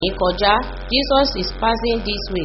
yìí kọjá jesus is passing this way.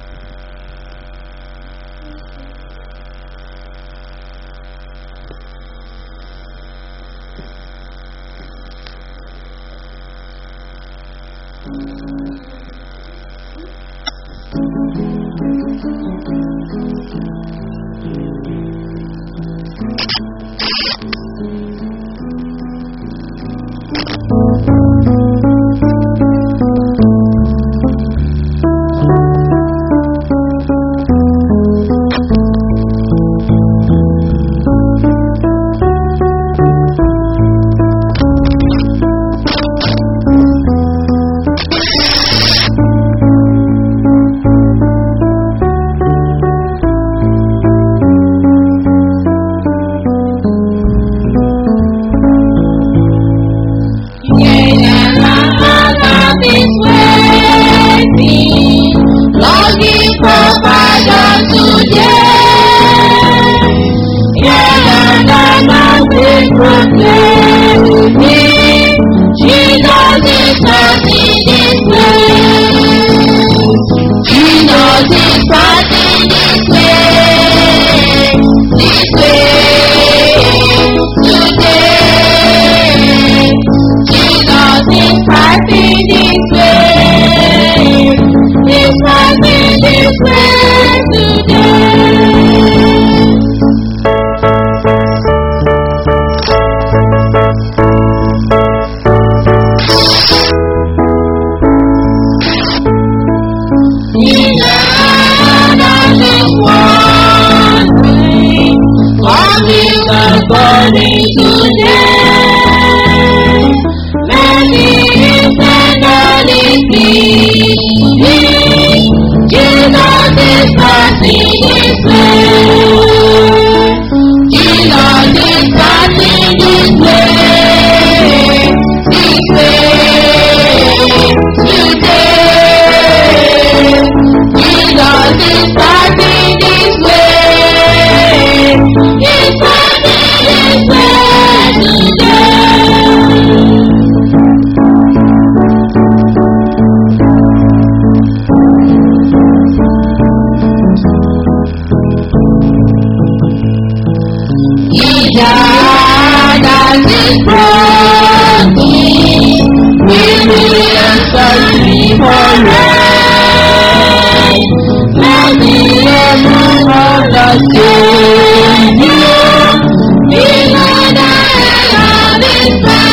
Longing for pardon today. Yeah, and I'm proclaiming Jesus is passing this way. Jesus is passing this way. This way today. Jesus is passing this way. He's passing this way today. According today, many internally speaking, Jesus is passing this way. Jesus is passing this way, this way today. Jesus is passing this way. He's passing this way today. Ìjà àdáṣe pọ́ọ̀tì nínú ẹ̀sọ́ ìfọ̀rẹ́. Láti ẹnu ọ̀dọ̀ sí ní o, nínú dáhà ní sá.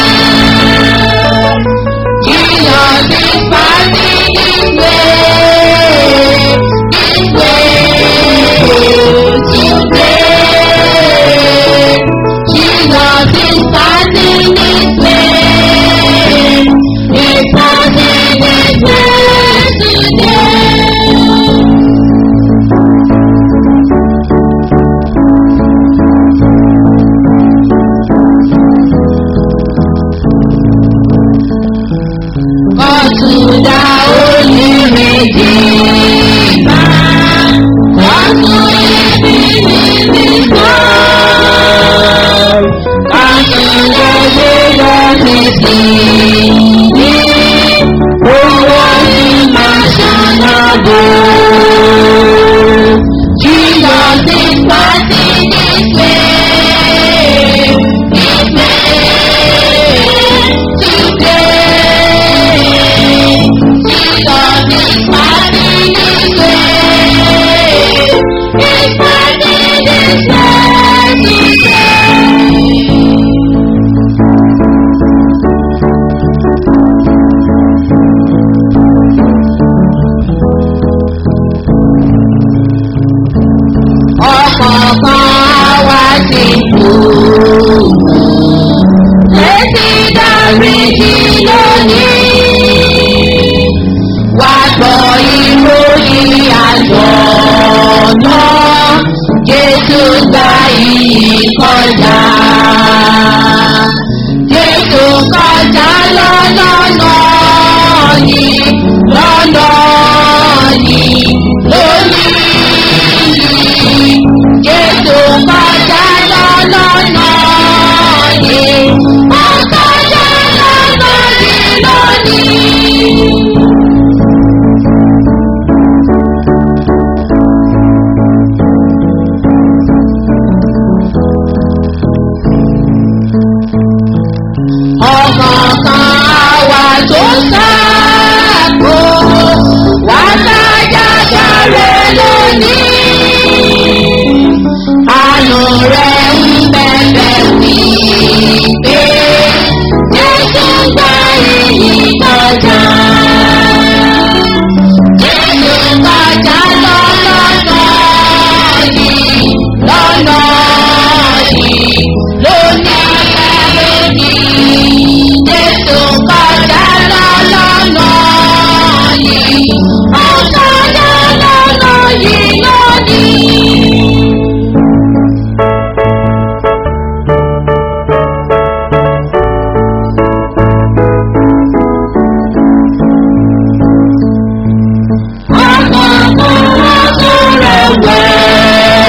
Jesus is passing this way, this way today. Jesus is passing this way. He's passing this way today. Kọ̀tùdà olùrèjì máa kọ́tù ibi níbi kan. Kọ̀tùdà gbéra títì ní owó ní máa ṣànàbò. Jesus is passing this way, this way today. Jesus is passing this way. He's passing this way today. ọ̀kọ̀ọ̀kan wá sí kúrò. Létí dáríjì lónìí. Wá gbọ́ ìròyìn ayọ̀ náà. Jésù gba ìyìn kọjá. Jésù kọjá lọ́nà náà yìí. Lọ́nà yìí lónìí. Jésù kọjá lọ́nà yìí. Ó kọjá lọ́nà yìí lónìí.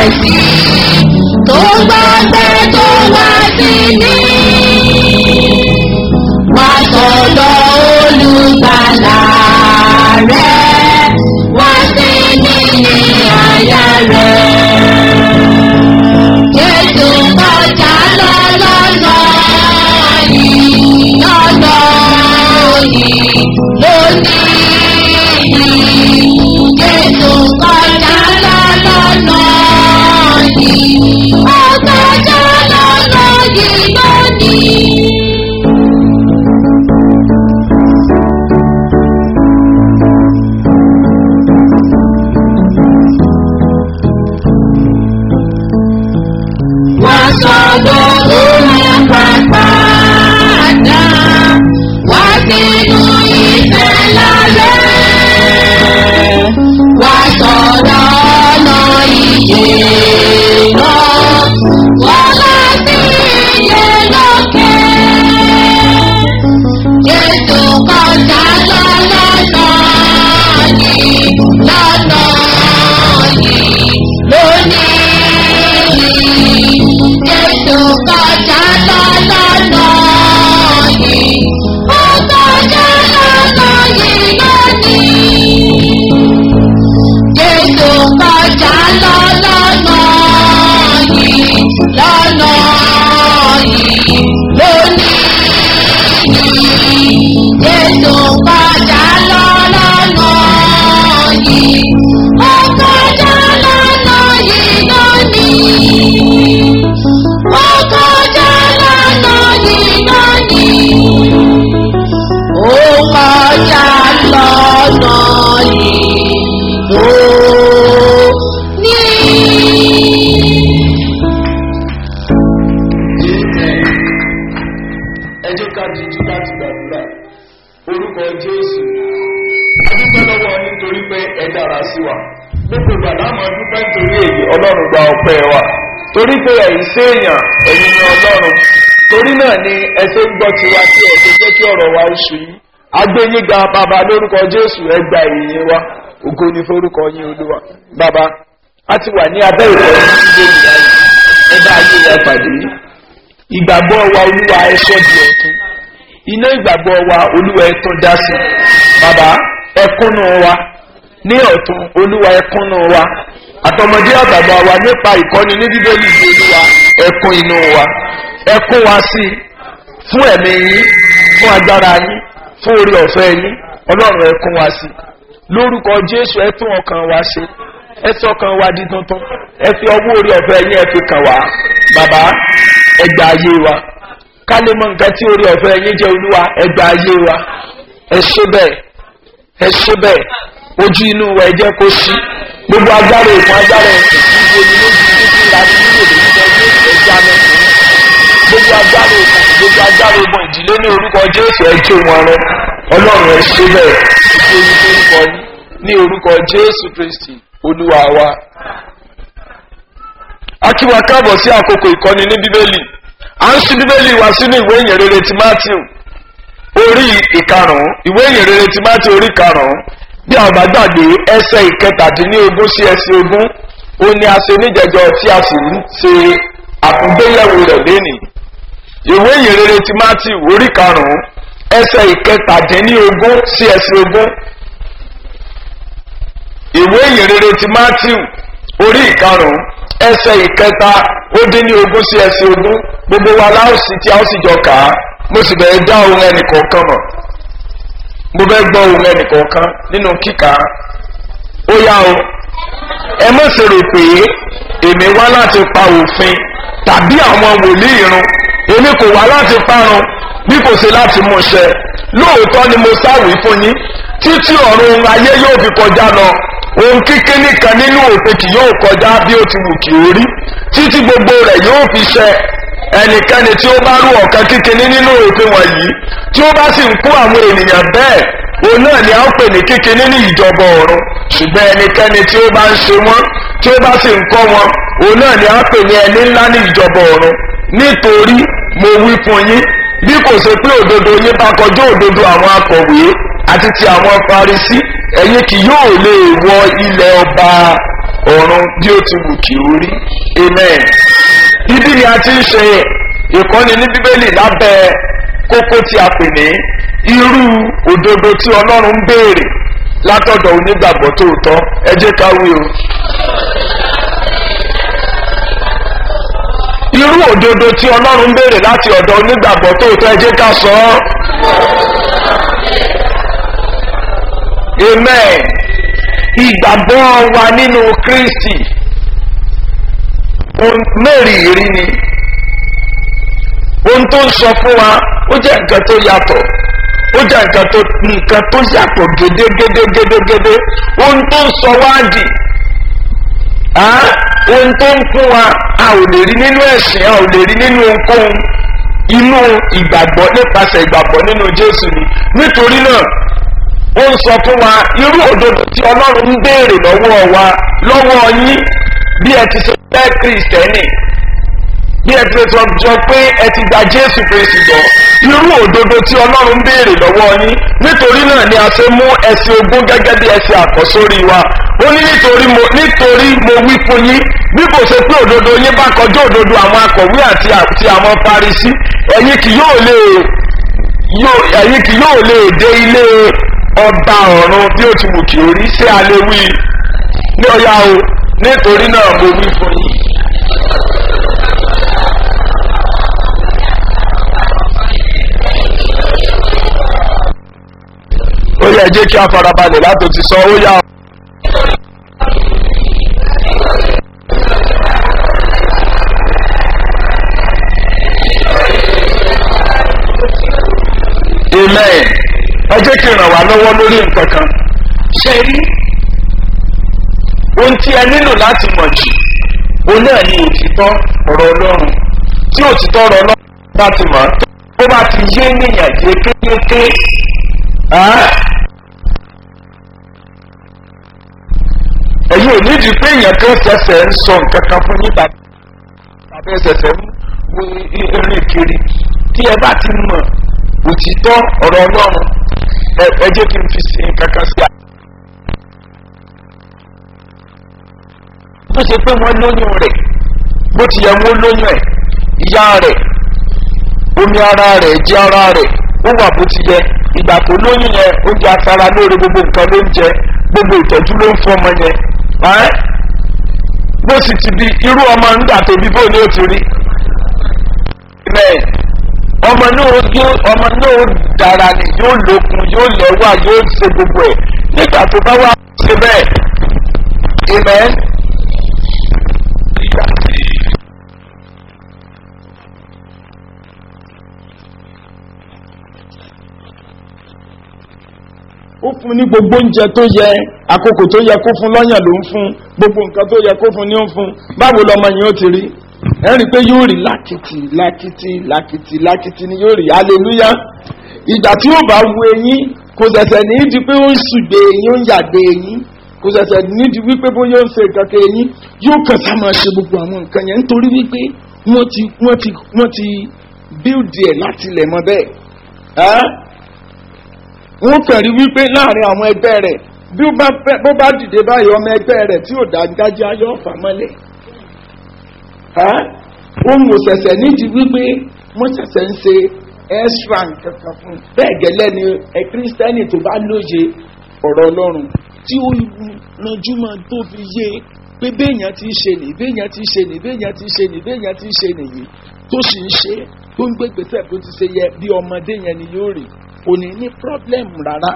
sí tó gbàgbé tó wá sí ní. Wá sọ̀dọ̀ olùgbàlà rẹ̀, wá sí ní ní àyà rẹ̀. Jésù kọjá lọ lọ́nà yìí, lọ́nà yìí, lónìí yìí. Jésù kọjá lọ lọ́nà yìí, ó kọjá lọ́nà yìí lónìí. Wọ́n sọ̀dọ̀ omi pàpàdà, wá sínú ìfẹ́ lálẹ́. Wá sọ̀rọ̀ ọ̀nà ìyè náà, wọ́n láti iye lókè. Jésù kọjá lọ lọ́nà yìí, lọ́nà yìí, lónìí yìí. Jésù kọjá lọ lọ́nà yìí, ó kọjá lọ́nà yìí lónìí. Jésù kọjá lọ lọ́nà yìí, lọ́nà yìí, lónìí yìí. Jésù kọjá lọ lọ́nà yìí, ó kọjá lọ́nà yìí lónìí. Ó kọjá lọ́nà yìí lónìí. Ó kọjá lọ́nà yìí lónìí. ẹ jẹ́ ká jíjú láti gbàdúrà orúkọ jésù adúpẹ́ lọ́wọ́ nítorí pé ẹ dára sí wa gbogbo ìgbà láàmú dúpẹ́ nítorí èyí ọlọ́run gba ọpẹ́ wa torí pé ẹ̀yin séèyàn ẹ̀yin ni ọlọ́run torí náà ni ẹ ṣe ń gbọ́ tiwa tí ẹ ṣe jẹ́ kí ọ̀rọ̀ wa ó ṣù yín agbẹ́yìn ga bàbá lórúkọ jésù ẹ gba ìyìn wa ògo ni forúkọ yín olúwa bàbá a ti wà ní abẹ́ ìfẹ́ yín nílé ìyá yìí ẹ bá ayé wa pàdé ìgbàgbọ́ wa olúwa ẹ sọ́ di ọ̀tún iná ìgbàgbọ́ wa olúwa ẹ tún dá sí bàbá ẹkúnnù wa ní ọ̀tún olúwa ẹkúnnù wa àtọmọdé àgbàgbà wa nípa ìkọ́ni ní bíbélì ní olúwa ẹkún inú wa ẹkún wa sí fún ẹ̀mí yín fún agbára yín fún orí ọ̀fẹ́ yín ọlọ́run ẹkún wa sí lórúkọ jésù ẹ tún ọkàn wa ṣe ẹ sọkàn wa di tuntun ẹ fi ọwọ́ orí ọ̀fẹ́ yín ẹ fi kàn wá bàbá ẹgbà ayé wa ká lè mọ nǹkan tí orí ọ̀fẹ́ yín jẹ́ olúwa ẹgbà ayé wa ẹ ṣe bẹ́ẹ̀ ẹ ṣe bẹ́ẹ̀ ojú inú wa ẹ jẹ́ kó sí gbogbo agbára ìfún agbára ẹ̀sìn tí ibo ni lójú títí ìlànà nílò lórúkọ jésù ẹja mẹ́sìn gbogbo agbára ìfún gbogbo agbára ìbọn ìdílé ní orúkọ jésù ẹjọ́ wọn rẹ ọlọ́run ẹ ṣe bẹ́ẹ̀ ìṣe orúkọ yín ní orúkọ jésù kristi olúwa wa akíwa káàbọ̀ sí àkókò ìkọ́ni ní bíbélì à ń ṣí bíbélì wá sínú ìwé ìyìnrere ti matthew orí ìkarùn-ún ìwé ìyìnrere ti matthew orí karùn-ún bí àwọn bá gbàgbé ẹsẹ̀ ìkẹtàdínlógún sí ẹsẹ̀ ogún ó ní a ṣe níjẹjọ tí a sì ń ṣe àtúngbéyẹ̀wò rẹ̀ lénìí ìwé ìyìnrere ti matthew orí karùn-ún ẹsẹ̀ ìkẹtàdínlógún sí ẹsẹ̀ ogún ìwé ìyìnrere ti matthew orí ìkarùn-ún ẹsẹ̀ ìkẹta ó dín ní ogún sí ẹsẹ̀ ogún gbogbo wa láòsì tí a ó sì jọ kà á mo sì bẹ̀rẹ̀ dá ohun ẹnì kọ̀ọ̀kan mọ̀ mo bẹ́ gbọ́ ohun ẹnì kọ̀ọ̀kan nínú kíkà ó yá o ẹ mọ̀ sí rò pé èmi wá láti pa òfin tàbí àwọn wòlíì irun èmi kò wá láti parun bí kò ṣe láti mú ṣẹ lóòótọ́ ni mo sáwìí fún yín títí ọ̀run ayé yóò fi kọjá lọ ohun kíkíní kan nínú òfin kì yóò kọjá bí ó ti wù kí ó rí títí gbogbo rẹ̀ yóò fi ṣẹ ẹnikẹ́ni tí ó bá rú ọ̀kan kíkíní nínú òfin wọ̀nyí tí ó bá sì ń kó àwọn ènìyàn bẹ́ẹ̀ òun náà ni a ń pè ní kíkíní ní ìjọba ọ̀run ṣùgbọ́n ẹnikẹ́ni tí ó bá ń ṣe wọ́n tí ó bá sì ń kọ́ wọn òun náà ni a ń pè ní ẹni ńlá ní ìjọba ọ̀run nítorí mo wí fún yín bí kò ṣe pé òdodo yín bá kọjú òdodo àwọn akọ̀wé àti ti àwọn farisí ẹ̀yin kì yóò lè wọ ilẹ̀ ọba ọ̀run bí ó ti wù kí ó rí amen. ibi ni a ti ń ṣe ìkọ́ni ní bíbélì lábẹ́ kókó tí a pè ní irú òdodo tí ọlọ́run ń béèrè látọ̀dọ̀ onígbàgbọ́ tòótọ́ ẹ jẹ́ ká wí o. irú òdodo tí ọlọ́run ń béèrè láti ọ̀dọ̀ onígbàgbọ́ tòótọ́ ẹ jẹ́ ká sọ ọ́. amen ìgbàgbọ́ wa nínú kristi mẹ́rìírí ni ohun tó ń sọ fún wa ó jẹ́ nǹkan tó yàtọ̀ ó jẹ́ nǹkan tó nǹkan tó yàtọ̀ gédégédégédégédé ohun tó ń sọ wá dì ohun tó ń fún wa a ò lè rí nínú ẹ̀sìn a ò lè rí nínú ohunkóhun inú ìgbàgbọ́ nípasẹ̀ ìgbàgbọ́ nínú jésù ni nítorí náà ó ń sọ fún wa irú òdodo tí ọlọ́run ń béèrè lọ́wọ́ wa lọ́wọ́ yín bí ẹ ti ṣe jẹ́ kristẹni bí ẹ ti sọ jọ pé ẹ ti gba jésù kristu jọ irú òdodo tí ọlọ́run ń béèrè lọ́wọ́ yín nítorí náà ni a ṣe mú ẹsẹ̀ ogún gẹ́gẹ́ bí ẹsẹ̀ àkọ́sórí wa ó ní nítorí mo nítorí mo wí fún yín bí kò ṣe pé òdodo yín bá kọjá òdodo àwọn akọ̀wé àti àti àwọn parisí ẹ̀yin kì yóò lè ẹ̀yin kì yóò lè dé ilé ọba ọ̀run bí ó ti wù kí orí sí alẹ́ wí ní ọ̀yá o nítorí náà mo wí fún yín. ó yẹ jẹ́ kí a farabalẹ̀ láti ti sọ ó yá. amen ẹ jẹ́ kí n ràn wá lọ́wọ́ lórí nǹkan kan ṣe rí ohun tí ẹ nílò láti mọ̀ jù òun náà ni òtítọ́ ọ̀rọ̀ ọlọ́run tí òtítọ́ ọ̀rọ̀ ọlọ́run bá ti mọ̀ tó bá ti yé níyàn yékéyéké ẹ̀yin ò nídìí pé èèyàn kan ṣẹ̀ṣẹ̀ ń sọ nǹkan kan fún yín tàbí ṣẹ̀ṣẹ̀ ń wo irin kiri tí ẹ bá ti mọ̀ òtítọ́ ọ̀rọ̀ ọlọ́run ẹ jẹ́ kí n fi sí nǹkan kan sí. bó ṣe pé wọ́n lóyún rẹ̀ bó ti yẹ wọ́n lóyún ẹ̀ ìyá rẹ̀ omi ara rẹ̀ jẹ́ ara rẹ̀ ó wà bó ti yẹ ìgbà tó lóyún yẹn oúnjẹ asara lóore gbogbo nǹkan ló ń jẹ gbogbo ìtọ́jú ló ń fún ọmọ yẹn bó sì ti di irú ọmọ nígbà tó bí bó ni ó ti rí ọmọ náà yóò ọmọ náà dára ni yóò lókun yóò lẹ́wà yóò ṣe gbogbo ẹ̀ nígbà tó bá wà ṣe bẹ́ẹ̀ amen. ó fún ní gbogbo oúnjẹ tó yẹ àkókò tó yẹ kó fún lọ́yàn ló ń fún gbogbo nǹkan tó yẹ kó fún ní ó ń fún báwo lọmọ yẹn ó ti rí ẹ rí i pé yóò rí lákìtì lákìtì lákìtì lákìtì ni yóò rí hallelujah ìgbà tí ó bá wu eyín kò ṣẹ̀ṣẹ̀ ní í di pé ó ń ṣùgbé eyín ó ń yàgbé eyín kò ṣẹ̀ṣẹ̀ ní í di wípé bóyá ó ń ṣe nǹkan kan eyín yóò kàn sá máa ṣe gbogbo àwọn nǹkan yẹn nítorí wípé wọ́n ti wọ́n ti wọ́n ti bíldì ẹ̀ láti ilẹ̀ mọ́ bẹ́ẹ̀ wọ́n kàn rí wípé láàrin àwọn ẹgbẹ́ rẹ̀ bí ó bá dìde báyìí ọmọ ẹgbẹ́ rẹ̀ tí ò dáńgájá yóò fà mọ́lẹ̀ ohun òṣẹ̀ṣẹ̀ nídìí wípé wọ́n ṣẹ̀ṣẹ̀ ń ṣe extra kankan fún bẹ́ẹ̀ gẹ́lẹ́ ni ẹ kírísítẹ́nì tó bá lóye ọ̀rọ̀ ọlọ́run tí ó ranjú máa tó fi yé pé béèyàn ti ṣe nì béèyàn ti ṣe nì béèyàn ti ṣe nì béèyàn ti ṣe nìyí tó sì ń ṣe tó ń gbégbèsè bó ti ṣe yẹ bí ọmọdé yẹn ni yóò rí kò ní ní pírọ́blẹ́mù rárá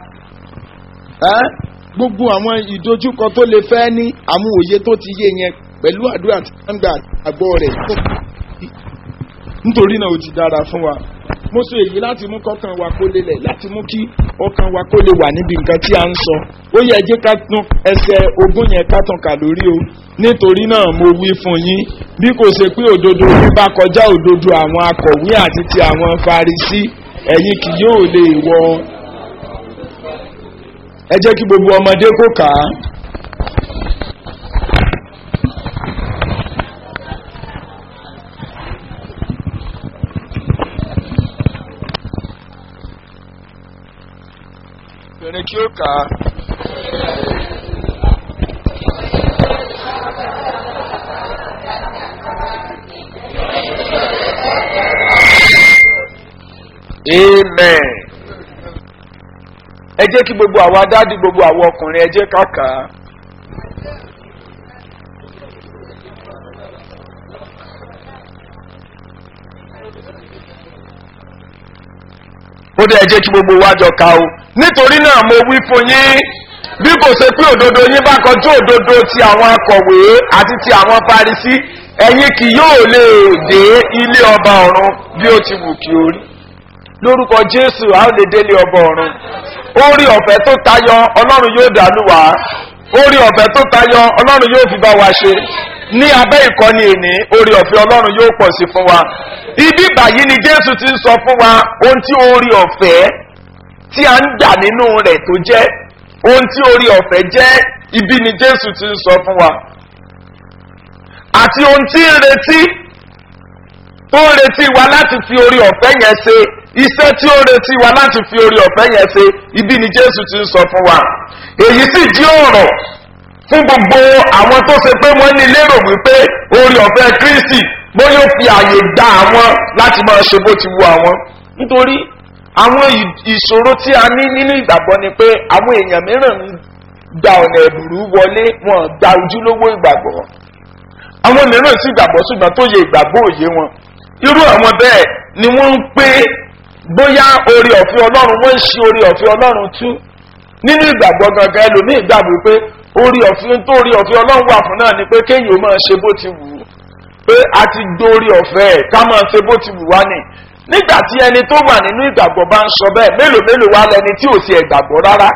gbogbo àwọn ìdojúkọ tó lè fẹ́ ní àwọn òye tó ti yé yẹn pẹ̀lú àdúrà tí wọ́n ń gbà àgbọ̀ rẹ̀ nítorí náà ó ti dára fún wa mo sọ èyí láti mú kọ́kàn wa kó lélẹ̀ láti mú kí ọkàn wa kó lè wà níbi nǹkan tí a ń sọ ó yẹ jẹ́ ká tún ẹsẹ̀ ogún yẹn ká tàn ká lórí o nítorí náà mo wí fún yín bí kò ṣe pé òdodo yín bá kọjá òdodo àwọn akọ̀wé àti ti àwọn farisí ẹ̀yin kì yóò lè wọ ẹ jẹ́ kí gbogbo ọmọdé kó kà á. obìnrin kí ó kà á. amen. ẹ jẹ́ kí gbogbo àwọn adádì gbogbo àwọn ọkùnrin ẹ jẹ́ káàkà. ó dẹ́ ẹ jẹ́ kí gbogbo wa jọ ká o nítorí náà mo wí fún yín bí kò ṣe pé òdodo yín bá kọjú òdodo ti àwọn akọ̀wé àti ti àwọn parisí ẹ̀yin kì yóò lè dé ilé ọba ọ̀run bí ó ti wù kí o rí lórúkọ jésù a ó lè délé ọba ọ̀run orí ọ̀fẹ́ tó tayọ ọlọ́run yóò dàlú wá orí ọ̀fẹ́ tó tayọ ọlọ́run yóò fi bá wa ṣe ní abẹ́ ìkọ́ni èní orí ọ̀fẹ́ ọlọ́run yóò pọ̀ sí fún wa ibi báyìí ni jésù ti ń sọ fún wa ohun tí orí ọ̀fẹ́ tí a ń dà nínú rẹ̀ tó jẹ́ ohun tí orí ọ̀fẹ́ jẹ́ ibi ni jésù ti ń sọ fún wa àti ohun tí ń retí tó ń retí wa láti fi orí ọ̀fẹ́ yẹn ṣe iṣẹ́ tí ó ń retí wa láti fi orí ọ̀fẹ́ yẹn ṣe ibi ni jésù ti ń sọ fún wa èyí sì jí ọ̀rọ̀ fún gbogbo àwọn tó ṣe pé wọ́n ní lérò wípé orí ọ̀fẹ́ kristi bó yóò fi àyè gba àwọn láti máa ṣe bó ti wu àwọn nítorí àwọn ìṣòro tí a ní nínú ìgbàgbọ́ ni pé àwọn èèyàn mìíràn ń gba ọ̀nà ẹ̀bùrú wọlé wọn gba ojúlówó ìgbàgbọ́ àwọn mìíràn sì gbàgbọ́ ṣùgbọ́n tó yẹ ìgbàgbọ́ òye wọn irú àwọn bẹ́ẹ̀ ni wọ́n ń pé bóyá orí ọ̀fẹ́ ọlọ́run wọ́n ń ṣe orí ọ̀fẹ́ ọlọ́run tú nínú ìgbàgbọ́ gangan ẹlòmíì gbàgbọ́ pé orí ọ̀fẹ́ tó orí ọ̀fẹ́ ọlọ́run wà fún náà ni pé kéèyàn ó máa ṣe bó ti wù ú pé a ti dórí ọ̀fẹ́ ẹ̀ ká máa ṣe bó ti wù wá nì nígbà tí ẹni tó wà nínú ìgbàgbọ́ bá ń sọ bẹ́ẹ̀ mélòó mélòó wá lẹni tí ò sí ẹ̀gbàgbọ́ rárá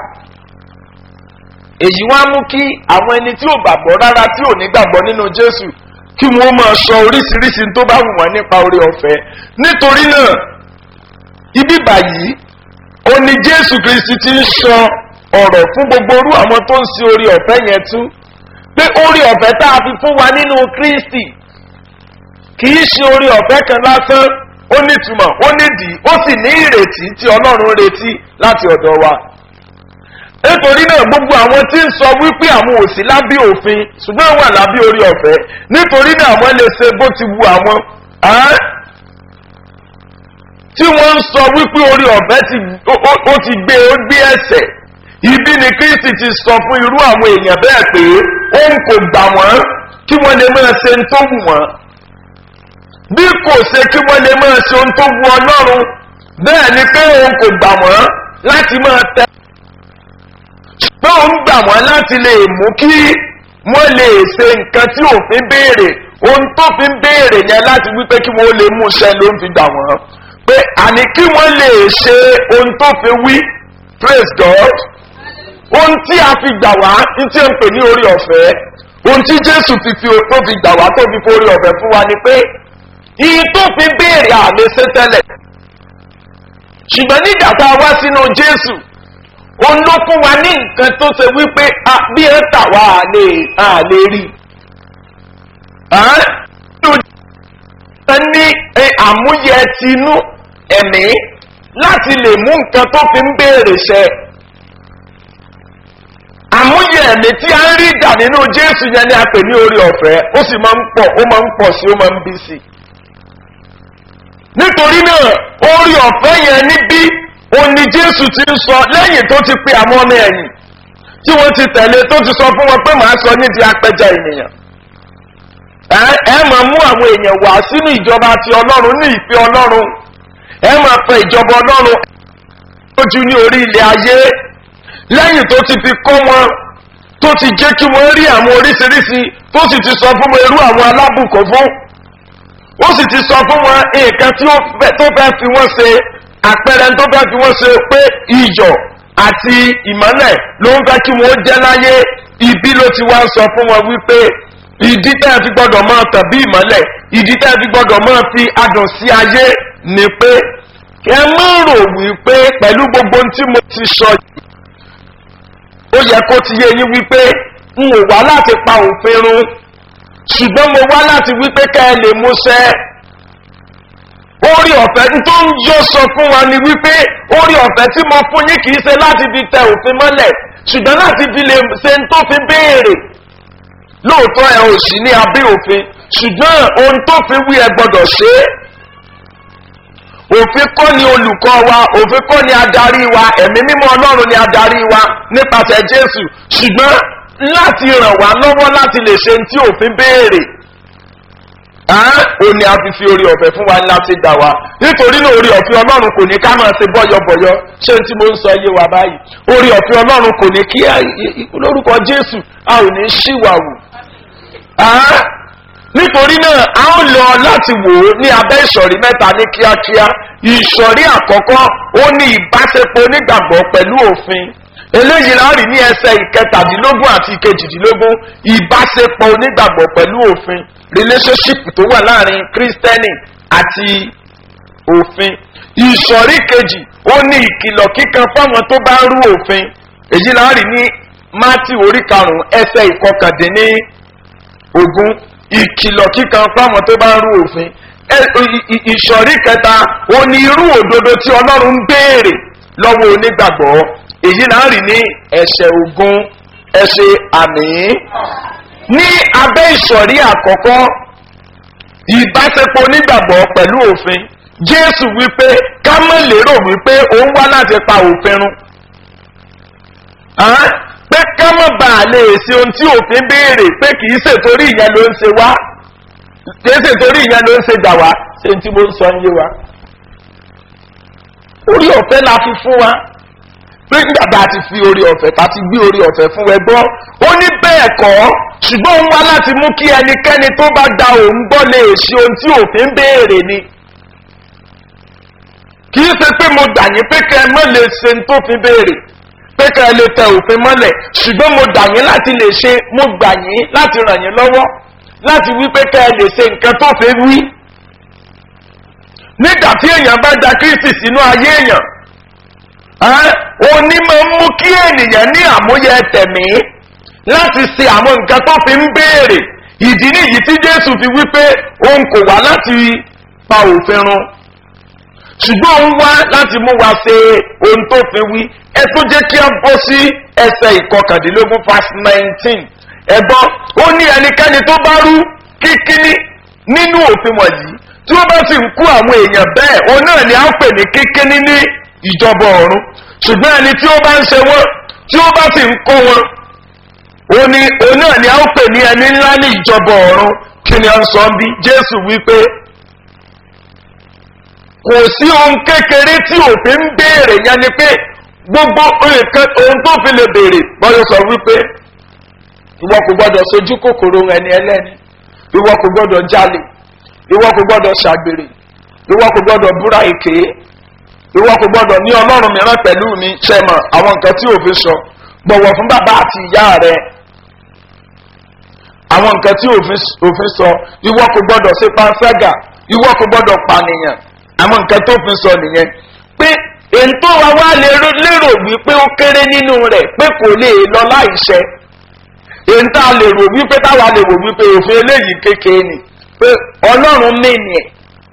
èyí wá mú kí àwọn ẹni tí ò gbàgbọ́ rárá tí ò ní gbàgbọ́ nínú jésù kí wọ́n máa sọ oríṣiríṣi tó bá wù wọ́n nípa orí ọ̀fẹ́ nítorí náà ibi báyìí ó ní jésù kristi ti ń sọ ọ̀rọ̀ fún gbogbo orú àwọn tó ń sin orí ọ̀fẹ́ yẹn tú pé orí ọ̀fẹ́ tá a fi fún wa nínú kristi kì í ṣe orí ọ̀fẹ́ kan lásán ó nítumọ̀ ó nídìí ó sì ní ìrètí tí ọlọ́run retí láti ọ̀dọ̀ wa nítorí náà gbogbo àwọn tí ń sọ wípé àwọn ò sí lábẹ́ òfin ṣùgbọ́n wà lábẹ́ orí ọ̀fẹ́ nítorí náà wọ́n lè ṣe bó ti wu àwọn tí wọ́n ń sọ wípé orí ọ̀fẹ́ ó ti gbé ó gbé ẹsẹ̀ ibi ni kristi ti sọ fún irú àwọn èèyàn bẹ́ẹ̀ pé òun kò gbà wọ́n kí wọ́n lè máa ṣe ń tó wù wọ́n bí kò ṣe kí wọ́n lè máa ṣe ohun tó wu ọlọ́run bẹ́ẹ̀ ni pé òun kò gbà wọ́n láti máa tẹ pé òun gbà wọ́n láti lè mú kí wọ́n lè ṣe nǹkan tí òfin béèrè ohun tó fi ń béèrè yẹn láti wípé kí wọ́n lè mú iṣẹ́ ló ń fi gbà wọ́n pé àní kí wọ́n lè ṣe ohun tó fi wí praise god ohun tí a fi gbà wá ní tí ń pè ní orí ọ̀fẹ́ ohun tí jésù fi fi tó fi gbà wá tó fi fi orí ọ̀fẹ́ fún wa ni pé iye tó fi béèrè àmì ṣe tẹ́lẹ̀ ṣùgbọ́n nígbà tá a wá sínú jésù òun ló fún wa ní nǹkan tó ṣe wípé bí ẹ tà wá lè lè rí ní àmúyẹ tinú ẹ̀mí láti lè mú nǹkan tó fi ń béèrè ṣẹ àmúyẹ ẹ̀mí tí a ń rí dà nínú jésù yẹn ni a pè ní orí ọ̀fẹ́ ó sì máa ń pọ̀ ó máa ń pọ̀ sí ó máa ń bí sí nítorí náà orí ọ̀fẹ́ yẹn níbí òun ni jésù ti ń sọ lẹ́yìn tó ti pe àwọn ọmọ ẹ̀yìn tí wọ́n ti tẹ̀lé tó ti sọ fún wọn pé màá sọ nídìí apẹja ènìyàn ẹ máa mú àwọn èèyàn wá sínú ìjọba ti ọlọ́run ní ìpè ọlọ́run ẹ máa fẹ ìjọba ọlọ́run lójú ní orí ilẹ̀ ayé lẹ́yìn tó ti fi kọ́ wọn tó ti jẹ́ kí wọ́n rí àwọn oríṣiríṣi tó sì ti sọ fún wọn irú àwọn alábùkún fún ó sì ti sọ fún wọn nǹkan tí tó fẹ́ fi wọ́n ṣe àpẹẹrẹ tó fẹ́ fi wọ́n ṣe pé iyọ̀ àti ìmọ́lẹ̀ ló ń fẹ́ kí wọ́n jẹ́ láyé ibi ló ti wá sọ fún wọn wípé ìdí tẹ́ ẹ fi gbọ́dọ̀ máa tàn bí ìmọ́lẹ̀ ìdí tẹ́ ẹ fi gbọ́dọ̀ máa fi adùn sí ayé ni pé ẹ má rò wípé pẹ̀lú gbogbo tí mo ti sọ yìí ó yẹ kó ti yé yín wípé n ò wá láti pa òfin run ṣùgbọ́n mo wá láti wípé ká ẹ lè múṣẹ́ orí ọ̀fẹ́ tó ń yọ sọ fún wa ni wípé orí ọ̀fẹ́ tí mo fún yín kì í ṣe láti fi tẹ òfin mọ́lẹ̀ ṣùgbọ́n láti fi lè ṣe ń tó fi béèrè lóòótọ́ ẹ ò sí ní abẹ́ òfin ṣùgbọ́n ohun tó fi wí ẹ gbọ́dọ̀ ṣe é òfin kọ́ ni olùkọ́ wa òfin kọ́ ni adarí wa ẹ̀mí mímọ́ ọlọ́run ni adarí wa nípasẹ̀ jésù ṣùgbọ́n láti ràn wá lọ́wọ́ láti lè ṣe tí òfin béèrè ó ní a fi fi orí ọ̀fẹ́ fún wa láti dà wá nítorí náà orí ọ̀fẹ́ ọlọ́run kò ní ká máa ṣe bọ́yọ̀bọ̀yọ̀ ṣé tí mo ń sọ yé wa báyìí orí ọ̀fẹ́ ọlọ́run kò ní kí lórúkọ jésù a ò ní ṣìwàwù nítorí náà a ó lọ láti wò ó ní abẹ́ ìsọ̀rí mẹ́ta ní kíákíá ìsọ̀rí àkọ́kọ́ ó ní ìbáṣepọ̀ onígbàgbọ́ pẹ̀lú òfin eléyìí láàrin ní ẹsẹ̀ ìkẹtàdínlógún àti ìkejìdínlógún ìbáṣepọ̀ onígbàgbọ́ pẹ̀lú òfin relationship tó wà láàrin kírísítẹ́nì àti òfin ìsọ̀rí kejì ó ní ìkìlọ̀ kíkan fáwọn tó bá rú òfin èyí láàrin ní mátì orí karùn-ún ẹsẹ̀ ìkọkàndínní ogún ìkìlọ̀ kíkan fáwọn tó bá rú òfin ìsọ̀rí kẹta ó ní irú òdodo tí ọlọ́run ń béèrè lọ́wọ́ onígbàgbọ́ èyí láàrin ní ẹsẹ̀ ogún ẹsẹ̀ àmì ní abẹ́ ìsọ̀rí àkọ́kọ́ ìbáṣepọ̀ onígbàgbọ́ pẹ̀lú òfin jésù wípé ká mọ̀ lérò wípé òun wá láti pa òfin run pé ká mọ̀ bá a lè ṣe ohun tí òfin béèrè pé kì í ṣètorí ìyẹn ló ń ṣe wá kì í ṣètorí ìyẹn ló ń ṣe dà wá ṣé tí mo ń sọ ń yé wa orí ọ̀fẹ́ la fi fún wa pé nígbà tá a ti fi orí ọ̀fẹ́ tá a ti gbé orí ọ̀fẹ́ fún ẹ gbọ́ ó ní bẹ́ẹ̀ kọ́ ṣùgbọ́n òun wá láti mú kí ẹnikẹ́ni tó bá da òun gbọ́ lè ṣe ohun tí òfin béèrè ni kì í ṣe pé mo dà yín pé kẹ́ ẹ mọ́ lè ṣe ohun tó fi béèrè pé kẹ́ ẹ lè tẹ òfin mọ́lẹ̀ ṣùgbọ́n mo dà yín láti lè ṣe mo gbà yín láti ràn yín lọ́wọ́ láti wí pé kẹ́ ẹ lè ṣe nǹkan tó fi wí nígbà tí èèyàn bá da kristi sínú ayé èèyàn òní máa ń mú kí ènìyàn ní àmúyẹ tẹ̀mí láti ṣe àwọn nǹkan tó fi ń béèrè ìdí nìyí tí jésù fi wípé òun kò wá láti pa òfin run ṣùgbọ́n òun wá láti mú wa ṣe ohun tó fi wí ẹ tó jẹ́ kí a bọ́ sí ẹsẹ̀ ìkọkàndínlógún fast nineteen ẹ̀gbọ́n ó ní ẹnikẹ́ni tó bá rú kíkíní nínú òfin wọ̀nyí tí wọ́n bá sì ń kú àwọn èèyàn bẹ́ẹ̀ òun náà ni a ń pè ní kíkíní ní ìjọba ọ̀run ṣùgbọ́n ẹni tí ó bá ń ṣe wọ́n tí ó bá sì ń kó wọn òun ni òun náà ni a ń pè ní ẹni ńlá ní ìjọba ọ̀run kí ni a ń sọ bí jésù wípé kò sí ohun kékeré tí òfin ń béèrè yẹn ni pé gbogbo nǹkan ohun tó fi lè béèrè bọ́yọ̀ sọ wípé ìwọ kò gbọdọ̀ sojú kòkòrò ẹni ẹlẹ́ni ìwọ kò gbọdọ̀ jalè ìwọ kò gbọdọ̀ ṣàgbèrè ìwọ kò gbọdọ̀ búra èké ìwọ kò gbọdọ̀ ní ọlọ́run mìíràn pẹ̀lú mi ṣẹ̀mọ̀ àwọn nǹkan tí òfin sọ gbọ̀wọ̀ fún bàbá àti ìyá rẹ àwọn nǹkan tí òfin sọ ìwọ kò gbọdọ̀ ṣe panṣágà ìwọ kò gbọdọ̀ pànìyàn àwọn nǹkan tó fi sọ nìyẹn pé èyí tó wá wá lérò wípé ó kéré nínú rẹ̀ pé kò lè lọ láìṣẹ èyí tá a lè rò wípé táwa lè rò wípé òfin eléyìí kékeré ni pé ọlọ́run mìíní ẹ̀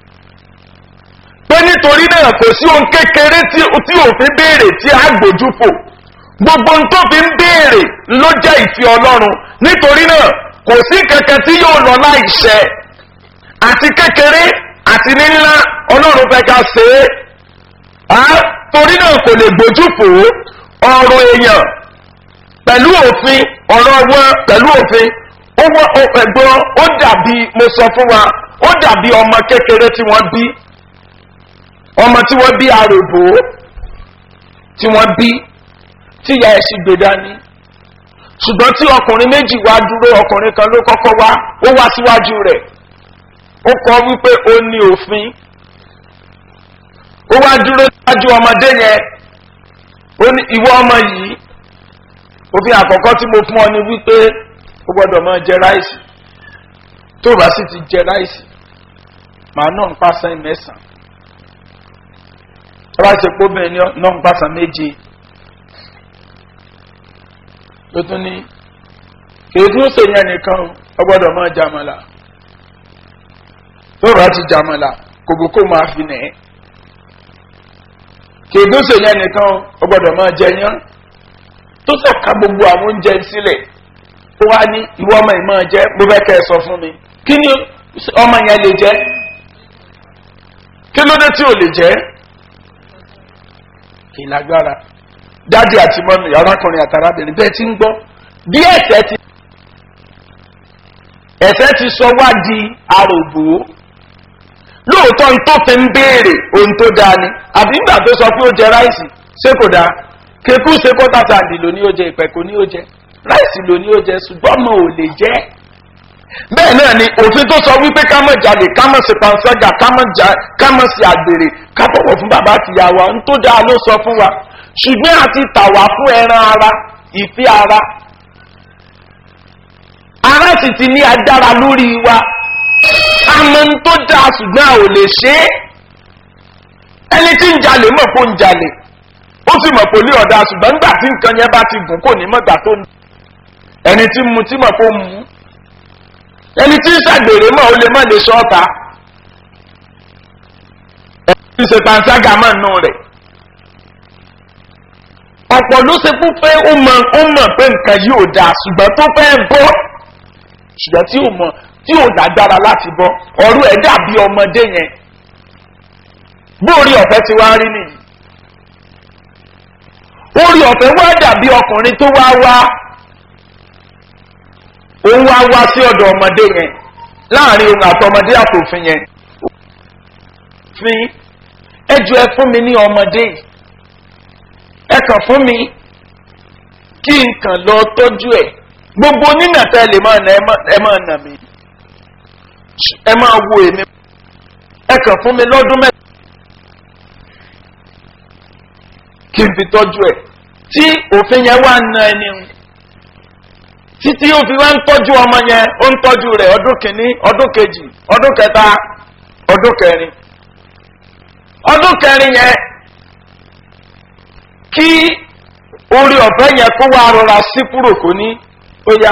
pé nítorí náà kò sí ohun kékeré tí òfin béèrè tí a gbójú fò gbogbo ohun tó fi ń béèrè ló jẹ́ ìfẹ́ ọlọ́run nítorí náà kò sí kankan tí yóò lọ láìṣẹ àti kékeré àti ní ńlá ọlọ́run fẹ́ ká ṣe é torí náà kò lè gbójú fò ọ̀rọ̀ èèyàn pẹ̀lú òfin ọ̀rọ̀ wọn pẹ̀lú òfin owó ẹ̀gbọ́n ó dàbí mo sọ fún wa ó dàbí ọmọ kékeré tí wọ́n bí ọmọ tí wọ́n bí aròbó tí wọ́n bí tí ìyá ẹ̀ sì gbé dání ṣùgbọ́n tí ọkùnrin méjì wá dúró ọkùnrin kan ló kọ́kọ́ wá ó wá síwájú rẹ̀ ó kọ wípé ó ní òfin ó wá dúró síwájú ọmọdé yẹn ó ní ìwọ ọmọ yìí òfin àkọ́kọ́ tí mo fún ọ ni wípé ó gbọ́dọ̀ máa jẹ ráìsì tó bá sì ti jẹ ráìsì màá náà ń pàṣẹ mẹ́sàn-án tó bá ti pọ́ bẹ́ẹ̀ náà ń pàṣẹ méje ló tún ní kèé tún ṣèyàn nìkan ó gbọ́dọ̀ máa jàmàlà tó bá ti jàmàlà kòbókò máa fi nẹ̀ ẹ́ kèé tún ṣèyàn nìkan ó gbọ́dọ̀ máa jẹ yán tó sọ̀ka gbogbo àwọn oúnjẹ sílẹ̀ ó wá ní ìwọ ọmọ ìmọ̀ jẹ́ mo fẹ́ kẹ́ ẹ sọ fún mi kí ni ọmọ yẹn lè jẹ́ kí ló dé tí ò lè jẹ́ kì í lágbára dáàdi àti mọ́mí arákùnrin àtàrábìnrin bẹ́ẹ̀ ti ń gbọ́ bí ẹ̀sẹ̀ ti ẹ̀sẹ̀ ti sọ wá di arògbò lóòótọ́ ní tó fi ń béèrè ohun tó dáa ni àbí nígbà tó sọ pé ó jẹ ráìsì ṣé kò dáa kékú ṣe kọ́tà sàǹdì ló ní ó jẹ ìpẹ̀kọ́ ní ó jẹ ráìsì ló ní ó jẹ ṣùgbọ́n mo ò lè jẹ́ bẹ́ẹ̀ náà ni òfin tó sọ wípé ká mọ̀ jalè ká mọ̀ sí panṣágà ká mọ̀ sí àgbèrè ká bọ̀wọ̀ fún bàbá àti ìyá wa ń tó dáa ló sọ fún wa ṣùgbọ́n àti tàwa fún ẹran ara ìfẹ́ ara ara sì ti ní agbára lórí wa àmọ́ ń tó dáa ṣùgbọ́n a ò lè ṣe é ẹni tí ń jalè mọ̀ kó ń jalè ó sì mọ̀ kó ní ọ̀dà ṣùgbọ́n nígbà tí nǹkan yẹn bá ti gùn kò ní mọ̀gbà tó ń ẹni tí ń mu tí mọ̀ kó ń mu ẹni tí ń ṣàgbèrè mọ̀ ó lè mọ̀ lè ṣọ́ọ̀ta ẹni tí ń ṣe panṣágà mọ̀ nù rẹ̀ ọ̀pọ̀ ló ṣe fún pé ó mọ̀ ó mọ̀ pé nǹkan yìí ò dáa ṣùgbọ́n tó fẹ́ bọ́ ṣùgbọ́n tí ò mọ̀ tí ò lágbára láti bọ́ ọ̀rọ̀ ẹ̀ dàbí ọmọdé yẹn bóòrí ọ̀fẹ́ ti wá rí nìyí orí ọ̀fẹ́ wá dàbí ọkùnrin tó wá wá òun wá wá sí ọ̀dọ̀ ọmọdé yẹn láàrin òun àtọmọdé àtòfin yẹn fi ẹjọ́ ẹ fún mi ní ọmọdé yìí ẹ kàn fún mi kí n kàn lọ tọ́jú ẹ̀ gbogbo nínà tẹ́ lè máa nà ẹ máa nà mí ẹ máa wo èmi ẹ kàn fún mi lọ́dún mẹ́ta kí n fi tọ́jú ẹ̀ tí òfin yẹn wá na ẹni ń títí ó fi wá ń tọ́jú ọmọ yẹn ó ń tọ́jú rẹ̀ ọdún kìíní ọdún kejì ọdún kẹta ọdún kẹrin ọdún kẹrin yẹn kí orí ọ̀fẹ́ yẹn kó wá rọra sí kúrò kó ní ó yá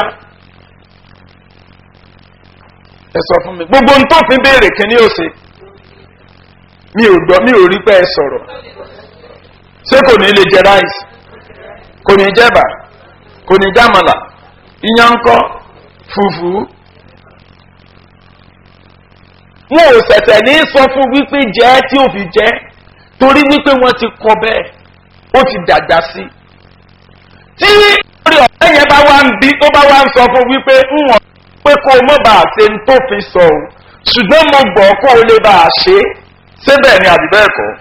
ẹ sọ fún mi gbogbo ohun tó fi béèrè kíní ó ṣe mi ò gbọ́ mi ò rí pé ẹ sọ̀rọ̀ ṣé kò ní lè jẹ ráìsì kò ní jẹba kò ní jámàlà ìyànkọ fùfú wọn ò ṣẹ̀ṣẹ̀ ní sọ fún wípé jẹ́ tí ò fi jẹ́ torí wípé wọ́n ti kọ bẹ́ẹ̀ ó ti dàgbà sí tí orí ọ̀rẹ́ yẹn bá wá ń bí tó bá wá ń sọ fún wípé ń wọ̀n pé kó o mọ̀ bá a ṣe ń tó fi sọ o ṣùgbọ́n mo gbọ́ kó o lè bá a ṣe ṣé bẹ́ẹ̀ ni àbí bẹ́ẹ̀ kọ́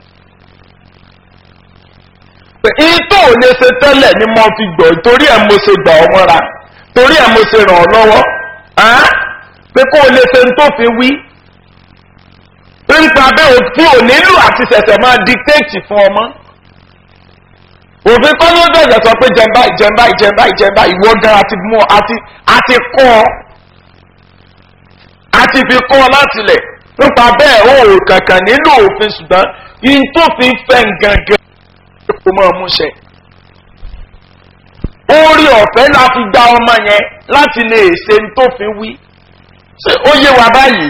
ìtò ò lè ṣe tẹ́lẹ̀ ni mo fi gbọ́ torí ẹ̀ mo ṣe gbà ọ́ mọ́ra torí ẹ̀ mo ṣe ràn ọ́ lọ́wọ́ pé kó o lè ṣe tó fi wí. nípa bẹ́ẹ̀ òfin ò nílò àti ṣẹ̀ṣẹ̀ máa dictate fún ọmọ. òfin kọ́ ló bẹ̀rẹ̀ sọ pé jẹ̀mbá ìjẹ̀mbá ìjẹ̀mbá ìjẹ̀mbá ìwọ gan àti mú àti àti kọ́ ọ àti fi kọ́ ọ láti lẹ̀ nípa bẹ́ẹ̀ ó kankan nílò òfin ṣùgbọ́n yín tó fi fẹ́ gangan kó máa múṣẹ. orí ọ̀fẹ́ la fi gba ọmọ yẹn láti lè ṣe ń tó fi wí. ṣé ó yé wa báyìí?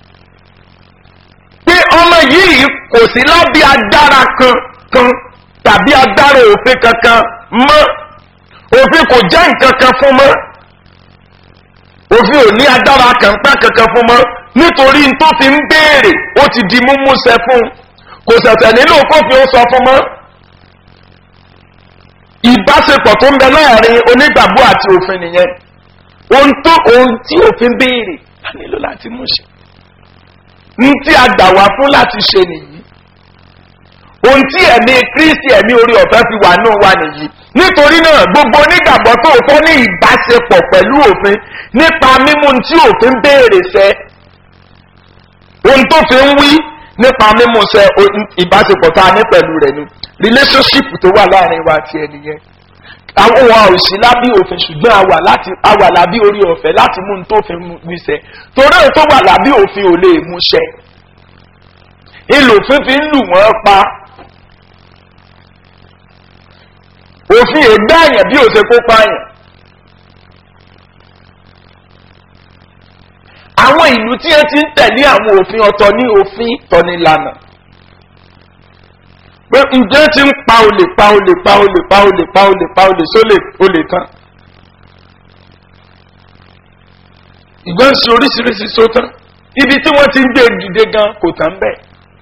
pé ọmọ yìí kò sí lábẹ́ agbára kan kan tàbí agbára òfin kankan mọ́ òfin kò jẹ́ nǹkan kan fún mọ́ òfin ò ní agbára kàńpá kankan fún mọ́ nítorí tó fi ń béèrè ó ti di múmúṣẹ fún kò ṣẹ̀ṣẹ̀ nílò kófin ó sọ fún mọ́ ìbáṣepọ̀ tó ń bẹ láàrin onígbàgbọ́ àti òfin nìyẹn ohun tó ohun tí òfin béèrè a nílò láti mú ṣe ní tí a gbà wá fún láti ṣe nìyí ohun tí ẹ̀mí kristi ẹ̀mí orí ọ̀fẹ́ fi wà náà wà nìyí nítorí náà gbogbo onígbàgbọ́ tó fọ́ ní ìbáṣepọ̀ pẹ̀lú òfin nípa mímú tí òfin béèrè sẹ́ ohun tó fi ń wí nípa mímú sẹ ìbáṣepọ̀ tá a ní pẹ̀lú rẹ̀ ni relationship tó wà láàrin wa àti ẹnìyẹn àwọn wa ò sí lábí òfin ṣùgbọ́n a wà láti a wà lábí orí ọ̀fẹ́ láti mú un tó fi mú sẹ torí ẹ̀ tó wà lábí òfin ò lè mú sẹ ìlò fífi ń lù wọ́n pa òfin ègbé àyàn bí òṣè kó pààyàn àwọn ìlú tí ẹ ti ń tẹ̀lé àwọn òfin ọ̀tọ̀ ní òfin tọ́nilànà pé ǹjẹ́ ti ń pa olè pa olè pa olè pa olè pa olè pa olè sólè olè tán ìgbọ́n ń ṣe oríṣiríṣi sótán ibi tí wọ́n ti ń gbé dìde gan kò tán bẹ́ẹ̀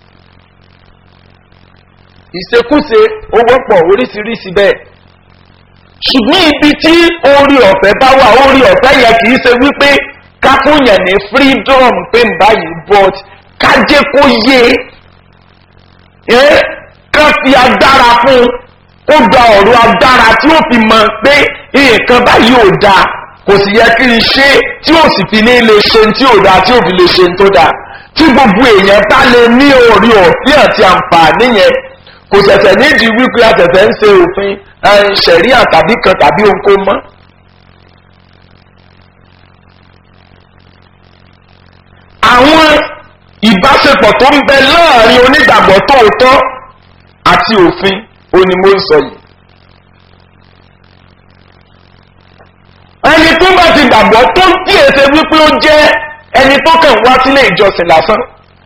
ìṣekúṣe ó wọ́pọ̀ oríṣiríṣi bẹ́ẹ̀ ṣùgbọ́n ibi tí orí ọ̀fẹ́ bá wà orí ọ̀fẹ́ yẹn kì í ṣe wípé ká fún yẹn ní freedom pé n báyìí but ká jẹ́ kó yé ẹ ká fi agbára fún kó gba ọ̀rọ̀ agbára tí ó fi mọ̀ pé nǹkan báyìí ò dáa kò sì yẹ kí n ṣe tí ó sì fi ní lè ṣe tí ò dáa tí ò fi lè ṣe tó dáa tí gbogbo èèyàn bá lè ní orí ọ̀fẹ́ àti àǹfààní yẹn kò ṣẹ̀ṣẹ̀ nídìí wípé àtẹ̀tẹ̀ ń ṣe òfin ṣẹ̀ríà tàbí kan tàbí ohunkóhun mọ́. àwọn ìbáṣepọ̀ tó ń bẹ láàrin onígbàgbọ́ tóòtọ́ àti òfin òní mo ń sọ yìí. ẹni tó bá ti gbàgbọ́ tó ń kíyèsí wípé ó jẹ́ ẹni tó kàn wá sílé ìjọsìn lásán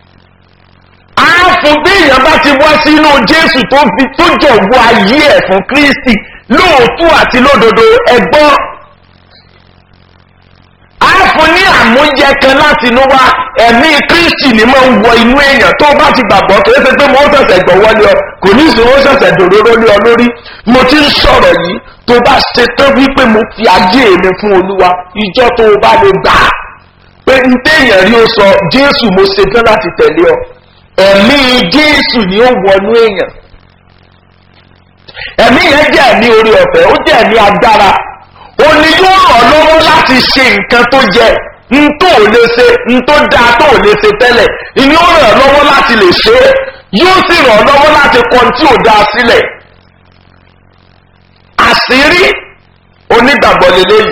fún bí èèyàn bá ti wá sínú jésù tó fi tó jọ̀wọ́ ayé ẹ̀ fún kristi lóòótọ́ àti lódodo ẹgbọ́n á fún ní àmúyẹ kan láti inú wá ẹ̀mí kristi ni máa ń wọ inú èèyàn tó bá ti gbàgbọ́ kì í ṣe pé mo ń ṣẹ̀ṣẹ̀ gbọ̀wọ́ lé ọ kò ní ìṣòro ó ṣẹ̀ṣẹ̀ dòróró lé ọ lórí mo ti ń sọ̀rọ̀ yìí tó bá ṣe tán wípé mo fi ayé mi fún olúwa ìjọ tó o bá lè gbà á pé n téèyàn rí o sọ jésù mo ṣe tán láti tẹ̀lé ọ ẹ̀mí jésù ni ó wọnú èèyàn ẹ̀mí yẹn jẹ́ ẹ̀mí orí ọ̀fẹ́ ó jẹ́ ẹ̀mí agbára ó ní yóò ràn lọ́wọ́ láti ṣe nǹkan tó jẹ n tó ò lè ṣe n tó dáa tó ò lè ṣe tẹ́lẹ̀ ni ó ràn lọ́wọ́ láti lè ṣe é yóò sì ràn lọ́wọ́ láti kọ́ tí ò dáa sílẹ̀ àṣírí onígbàgbọ́ lélẹ́yìí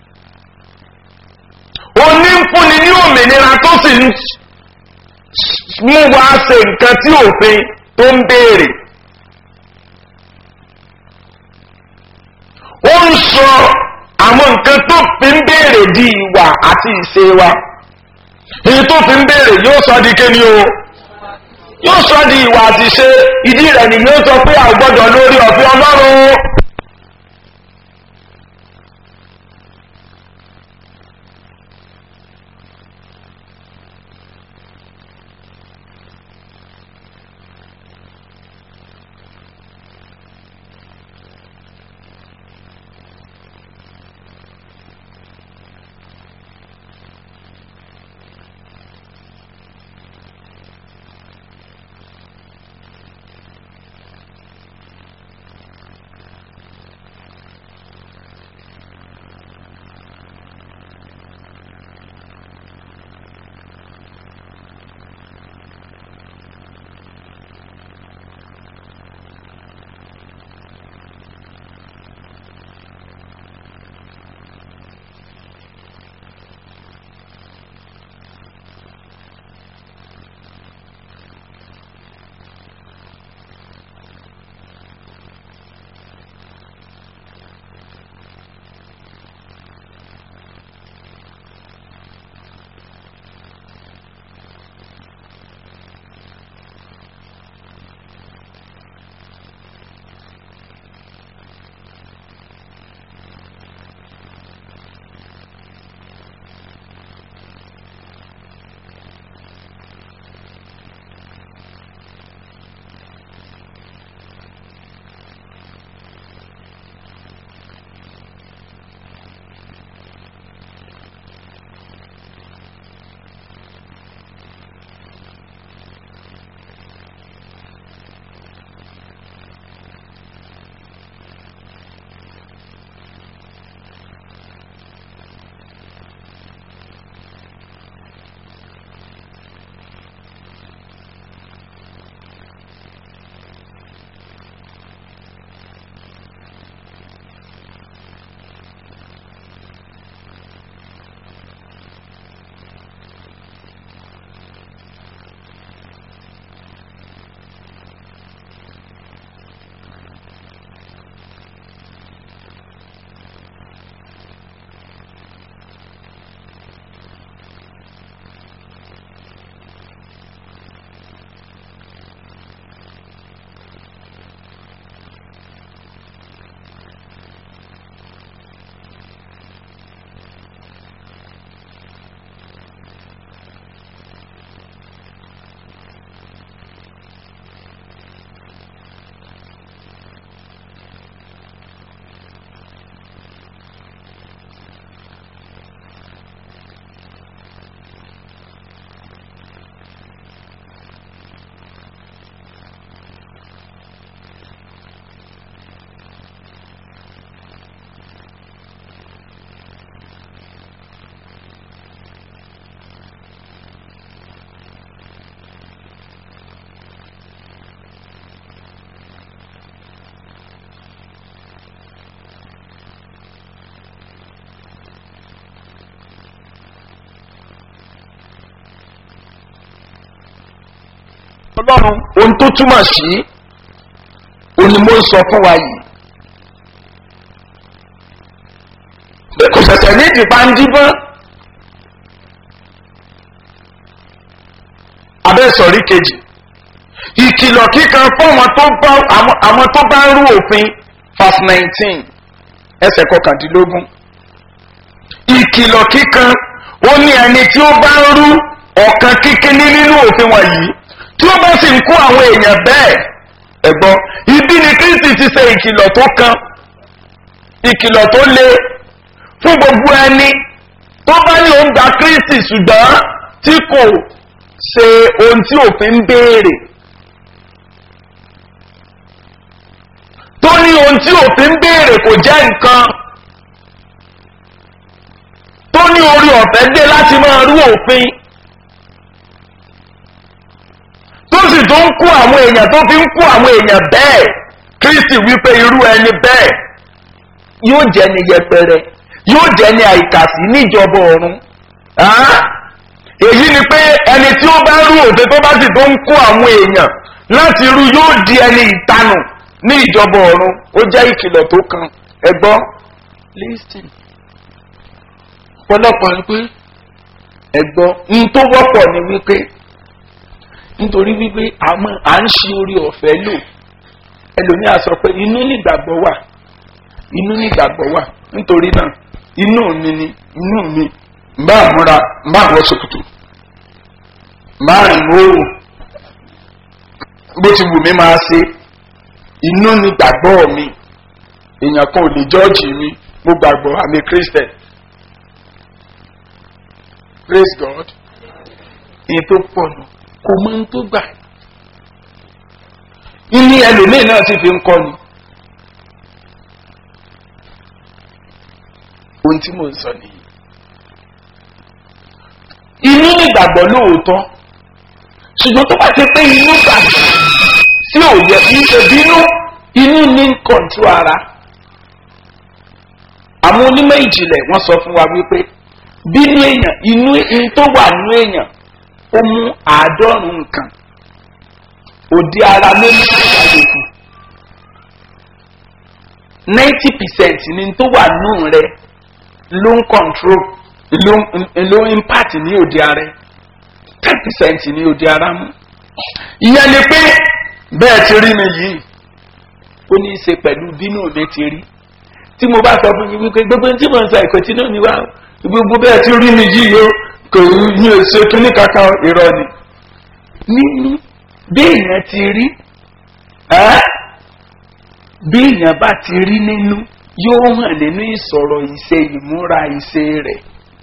onífúnni ní òmìnira tó sì ń mú wá ṣe nǹkan tí òfin tó ń béèrè. ó ń sọ àwọn nǹkan tó fi ń béèrè di ìwà àti ìṣe wa. èyí tó fi ń béèrè yóò sọ di kéni o yóò sọ di ìwà àti ìṣe ìdí rẹ̀ ni yóò sọ pé a gbọ́dọ̀ lórí ọ̀fẹ́ ọlọ́run. ọlọ́run ohun tó túmọ̀ sí òun ni mo ń sọ fún wa yìí. pé kò ṣẹ̀ṣẹ̀ ní ìdìbà ń díbọ́n. abẹ́ sọ̀rí kejì ìkìlọ̀ kíkan fáwọn tó bá àwọn tó bá ń rú òfin verse nineteen ẹsẹ̀ kọkàndínlógún ìkìlọ̀ kíkan ó ní ẹni tí ó bá ń rú ọ̀kan kíkíní nínú òfin wọ̀nyí tí ó bá sì ń kó àwọn èèyàn bẹ́ẹ̀ ẹ̀gbọ́n ibi ni kristi ti ṣe ìkìlọ̀ tó kan ìkìlọ̀ tó le fún gbogbo ẹni tó bá ní òun gba kristi ṣùgbọ́n tí kò ṣe ohun tí òfin ń béèrè tó ní ohun tí òfin ń béèrè kò jẹ́ nǹkan tó ní orí ọ̀fẹ́ dé láti máa rú òfin tó sì tó ń kó àwọn èèyàn tó fi ń kó àwọn èèyàn bẹ́ẹ̀ kristi wípé irú ẹni bẹ́ẹ̀ yóò jẹ́ ni yẹpẹrẹ yóò jẹ́ ni àìkàsí níjọba ọ̀run èyí ni pé ẹni tí ó bá rú òfin tó bá sì tó ń kó àwọn èèyàn láti rú yóò di ẹni ìtanù ní ìjọba ọ̀run ó jẹ́ ìkìlọ̀ tó kan ẹgbọ́n listen pọ̀lọpọ̀ ni pé ẹ̀gbọ́n n tó wọ́pọ̀ ni wípé nítorí wípé àmọ́ à ń ṣe orí ọ̀fẹ́ lò ẹlòmíà sọ pé inú nígbàgbọ́ wà inú nígbàgbọ́ wà nítorí náà inú mi ni inú mi mbà múra mbà wọ ṣòkòtò mbà rìn lóòrùn bó ti wù mí máa ṣe inú nígbàgbọ́ mi èèyàn kan ò lè jọ́ọ̀jì mi mo gbàgbọ́ àmì christian praise god ìyẹn tó pọ̀ nù kò mọ ohun tó gbà ní ẹlòmíì náà sì fi ń kọ́ ni ohun tí mò ń sọ nìyí inú nígbàgbọ́ lóòótọ́ ṣùgbọ́n tó bá ti pé inú gbàgbọ́ tí ò yẹ kí ṣe bínú inú ní kọ̀ǹtú ara àwọn onímọ̀ ìjìnlẹ̀ wọ́n sọ fún wa wípé bínú èèyàn inú in tó wà nínú èèyàn ó mú àádọ́rùn nǹkan òdi ara ló ní ìgbàlejò ninety percent ní tó wà nínú rẹ ló ń control ló ló ń impact ní òdi ara ten percent ní òdi ara mú ìyẹn ni pé bẹ́ẹ̀ ti rí mi yìí ó ní í ṣe pẹ̀lú bínú mi ti rí tí mo bá sọ fún yín wípé gbogbo tí mo ń sọ ìkọ̀tí náà ni wá gbogbo bẹ́ẹ̀ ti rí mi yìí yó kò ní èso kíní kankan irọ́ ni nínú bí èèyàn ti rí bí èèyàn bá ti rí nínú yóò hàn nínú ìsọ̀rọ̀ ìṣe ìmúra ìṣe rẹ̀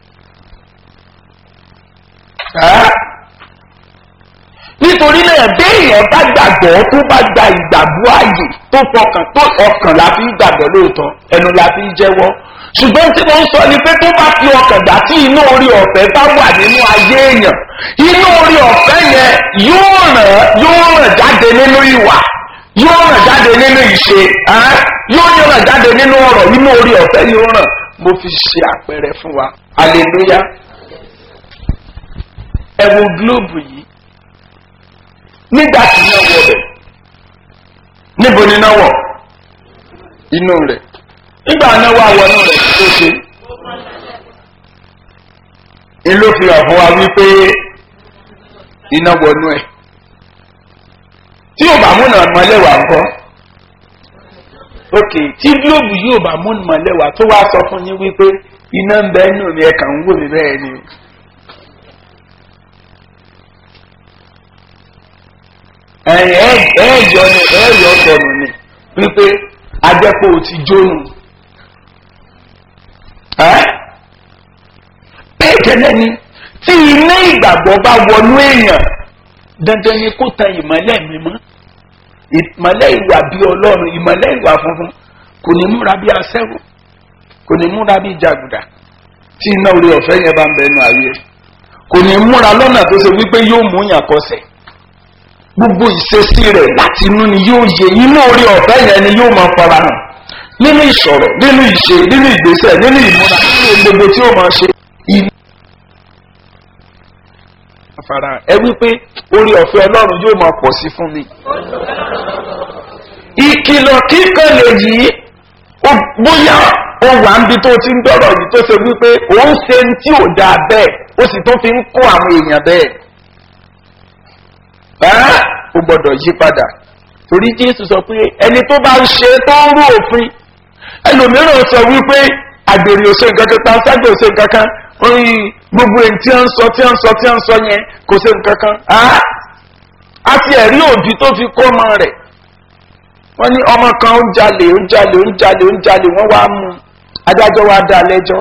nítorí náà bí èèyàn bá gbàgbọ́ tó bá gba ìgbàgbọ́ ààyè tó fọkàn tó ọkàn la fi gbàgbọ́ lóòótọ́ ẹnu la fi jẹ́wọ́ ṣùgbọ́n tí mo ń sọ ni pé tó bá fi ọkàn gbà tí inú orí ọ̀fẹ́ bá wà nínú ayé èèyàn inú orí ọ̀fẹ́ yẹn yóò ràn yóò ràn jáde nínú ìwà yóò ràn jáde nínú ìṣe yóò ràn jáde nínú ọ̀rọ̀ inú orí ọ̀fẹ́ yóò ràn mo fi ṣe àpẹẹrẹ fún wa hallelujah ẹ wo gílóòbù yìí nígbà tí iná wọ bẹ̀ níbo ni iná wọ̀ inú rẹ̀ nígbà náà wà wọnú rẹ̀ tó ṣe ìlú fi hàn fún wa wípé iná wọnú ẹ̀ tí yóò bá múnà mọ́lẹ́wà ńkọ́ ok tí gílóòbù yóò bá múnà mọ́lẹ́wà tó wá sọ fún yín wípé iná ń bẹ nù mí ẹ̀ka ń wò mí bẹ́ẹ̀ ni. ẹ̀ẹ́dì ọ̀nà ẹ̀ẹ́dì ọ̀sọ̀nù ni wípé ajẹ́pọ̀ ò ti jónu. bẹ́ẹ̀ kẹ́lẹ́ ni tí iná ìgbàgbọ́ bá wọnú èèyàn dandan ni kó tan ìmọ̀lẹ́ mi mọ́ ìmọ̀lẹ́ ìwà bí ọlọ́run ìmọ̀lẹ́ ìwà funfun kò ní múra bí aṣẹ́wó kò ní múra bí jàgùdà tí iná orí ọ̀fẹ́ yẹn bá ń bẹnu ayé kò ní múra lọ́nà tó ṣe wípé yóò mú yàn kọsẹ̀ gbogbo ìṣesí rẹ̀ láti inú ni yóò yẹ inú orí ọ̀fẹ́ yẹn ni yóò máa fara hàn nínú ìsọ̀rọ̀ nínú ìṣe nínú ìgbésẹ̀ nínú ìmúra nínú gbogbo tí ó máa ṣe. fara ẹ wípé orí ọ̀fẹ́ ọlọ́run yóò máa pọ̀ sí fún mi. ìkìlọ̀ kíkan lè yí ó- bóyá ó wà níbi tó ti ń dọ̀rọ̀ yìí tó ṣe wípé òun ṣe ń tí ò dáa bẹ́ẹ̀ ó sì tó fi ń kó àwọn èèyàn bẹ́ẹ̀. ẹ́ ó gbọ́dọ̀ yí padà torí jésù sọ pé ẹni tó bá ń ṣe tó ń rú òfin ẹlòmíràn sọ wípé àgbèrè òṣè nǹkan kan panṣágà òṣè nǹkan kan oyin gbogbo èyí tí wọ́n ń sọ tí wọ́n ń sọ tí wọ́n ń sọ yẹn kò ṣe nǹkan kan á á ti ẹ̀rí òbí tó fi kó ọmọ rẹ̀ wọ́n ní ọmọ kan ó ń jalè ó ń jalè ó ń jalè ó ń jalè wọ́n wá mú un adájọ́ wa dá lẹ́jọ́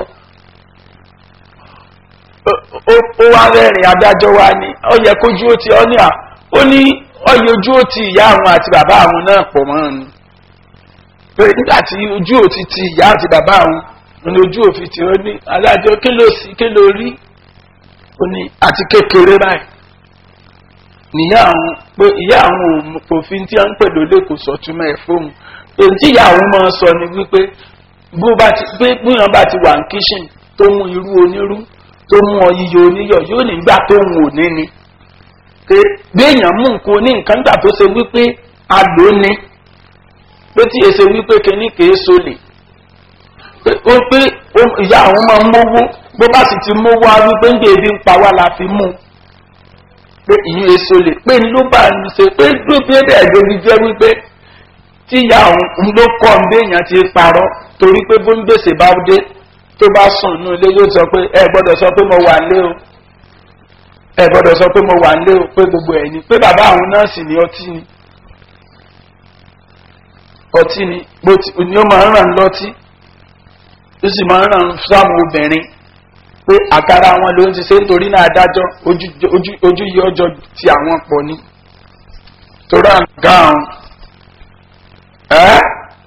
ó- ó- ó wá rẹ́rìn adájọ́ wa ní ọ yẹ kójú ó ti ọ ní à ó ní ọyẹ ojú ó ti ìyá àwọn àti bàbá àwọn náà pọ̀ mọ́ ni pé nígbà tí ojú ò ti ti ìyá àti bàbá àwọn ní ojú òfin tí ó ní adájọ́ kí ló sí kí ló rí ó ní àti kékeré báyìí níyà àwọn pé ìyá àwọn òm- òfin tí a ń pè lólè kò sọ túmọ̀ ẹ̀ fóun èyí tí ìyá àwọn máa sọ ni wípé bó bá ti pé bóyá bá ti wà ní kíṣìn tó mú irú onírú tó mú ọyíyọ oníyọ yóò nígbà tó ń wò ní ni pé béèyàn mú nǹkan oní nǹkan gbà tó ṣe wípé a lò ó ní pé tí èsè wípé kíní kìí sólè pé ó pé ó- ìyá àwọn máa ń mówó bó bá sì ti mówó á wípé ń gbé ebi ń pa wá la fi mú un pé ìyún èso lè pé ló bá ń ṣe pé ló bí ẹ̀dẹ̀ ẹ̀gbẹ́bí jẹ́ wípé tí ìyá òun ló kọ́ ń béèyàn ti parọ́ torí pé bó ń gbèsè bá dé tó bá sùn nínú ilé yóò sọ pé ẹ gbọ́dọ̀ sọ pé mo wà lé o ẹ gbọ́dọ̀ sọ pé mo wà lé o pé gbogbo ẹ̀ ni pé bàbá àwọn nọ́ọ̀sì ní ọtí ni ọtí ni bó ti ni ó máa ń ràn lọ́tí ó sì máa ń ràn sáwọn obìnrin pé àkàrà wọn ló ń ti ṣe nítorí náà adájọ́ ojú ojú- ojú yìí ọjọ́ ti àwọn pọ̀ ni torí àga àwọn ẹ́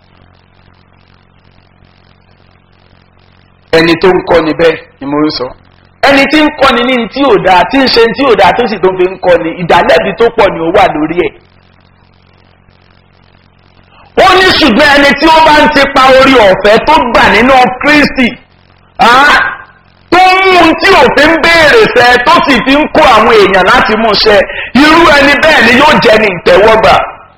ẹni tó ń kọ́ni bẹ́ẹ̀ ni mo ń sọ ẹni tí ń kọ́ni ní tí ò dáa tí ń ṣe tí ò dáa tó sì tó fi ń kọ́ni ìdálẹ́bi tó pọ̀ ni ó wà lórí ẹ̀ ó ní ṣùgbọ́n ẹni tí ó bá ń ti pa orí ọ̀fẹ́ tó gbà nínú kristi ah, tó mú un tí òfin béèrè sẹ tó sì fi ń kó àwọn èèyàn láti mú ṣẹ irú ẹni bẹ́ẹ̀ ni yóò jẹ́ ní ìtẹ́wọ́gbà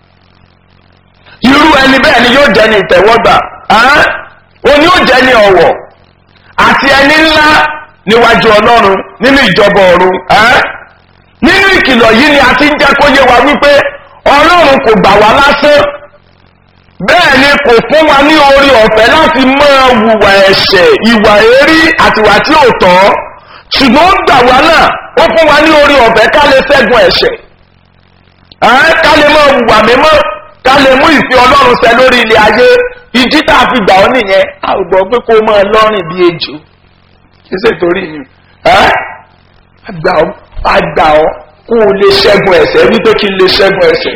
irú ẹni bẹ́ẹ̀ ni yóò jẹ́ ní ìtẹ́wọ́gbà ah, ó ní ó jẹ́ ní ọ̀wọ̀ àti ẹni ńlá níwájú ọlọ́run nínú ìjọba ọ̀run ah, nínú ìkìlọ̀ yìí ni a ti ń jẹ́ kó yé wa wípé ọlọ́run kò gbà wá lásán bẹ́ẹ̀ ni kò fún wa ní orí ọ̀fẹ́ láti máa wùwà ẹ̀ṣẹ̀ ìwà èrí àtiwà tí ò tọ́ ṣùgbọ́n ó gbà wá náà ó fún wa ní orí ọ̀fẹ́ ká lè ṣẹ́gun ẹ̀ṣẹ̀ ẹ́ ká lè máa wùwà mímọ́ ká lè mú ìfẹ́ ọlọ́run ṣẹ lórí ilé ayé ìdí tá a fi gbà ọ́ nìyẹn a ò gbọ́ pé kó o máa lọ́rìn bí ejò kí ṣe torí mi ẹ́ àgbà ọ́ àgbà ọ́ kó o lè ṣẹ́gun ẹ̀ṣẹ̀ wípé kí n lè ṣẹ́gun ẹ̀ṣẹ̀.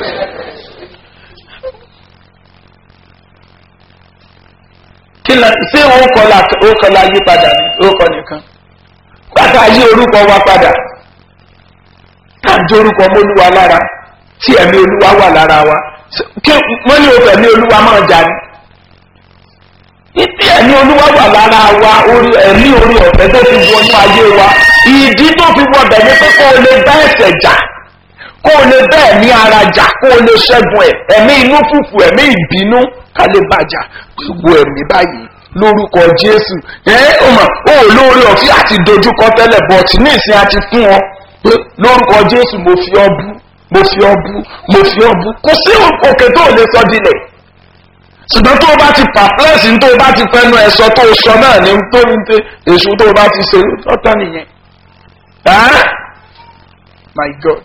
kí la ṣé ó kọ la ó kọ la yí padà ní ó kọ nìkan pátá yí orúkọ wa padà káàdì orúkọ mọ́lúwa lára tí ẹ̀mí olúwa wà lára wa kí wọ́n ní òfò ẹ̀mí olúwa máa jà ní. ìdí ẹ̀mí olúwa wà lára wa orí ẹ̀mí orí ọ̀fẹ́ tó fi wọnú ayé wa ìdí tó fi wọ bẹ̀ ní pé kó o lè bá ẹ̀sẹ̀ jà kó o lè bá ẹ̀mí ara jà kó o lè ṣẹ́gun ẹ̀ ẹ̀mí inú fùfù ẹ̀mí ìbínú ká lè bàjá gbogbo ẹ̀mí báyìí lórúkọ jésù ẹ ọ mà ó lórí ọ̀fí àti dojúkọ tẹ́lẹ̀ bọ̀tì ní ìsìn àti fún ọ pé lórúkọ jésù mo fi ọ bú mo fi ọ bú mo fi ọ bú kò sí òkè tó lè sọ dilẹ̀ ṣùgbọ́n tó o bá ti pàpẹ́lẹ́sì tó o bá ti fẹnu ẹ̀ sọ tó o sọ náà ní tó ní tẹ èṣù tó o bá ti ṣe ọ̀tọ̀ nìyẹn ah my god.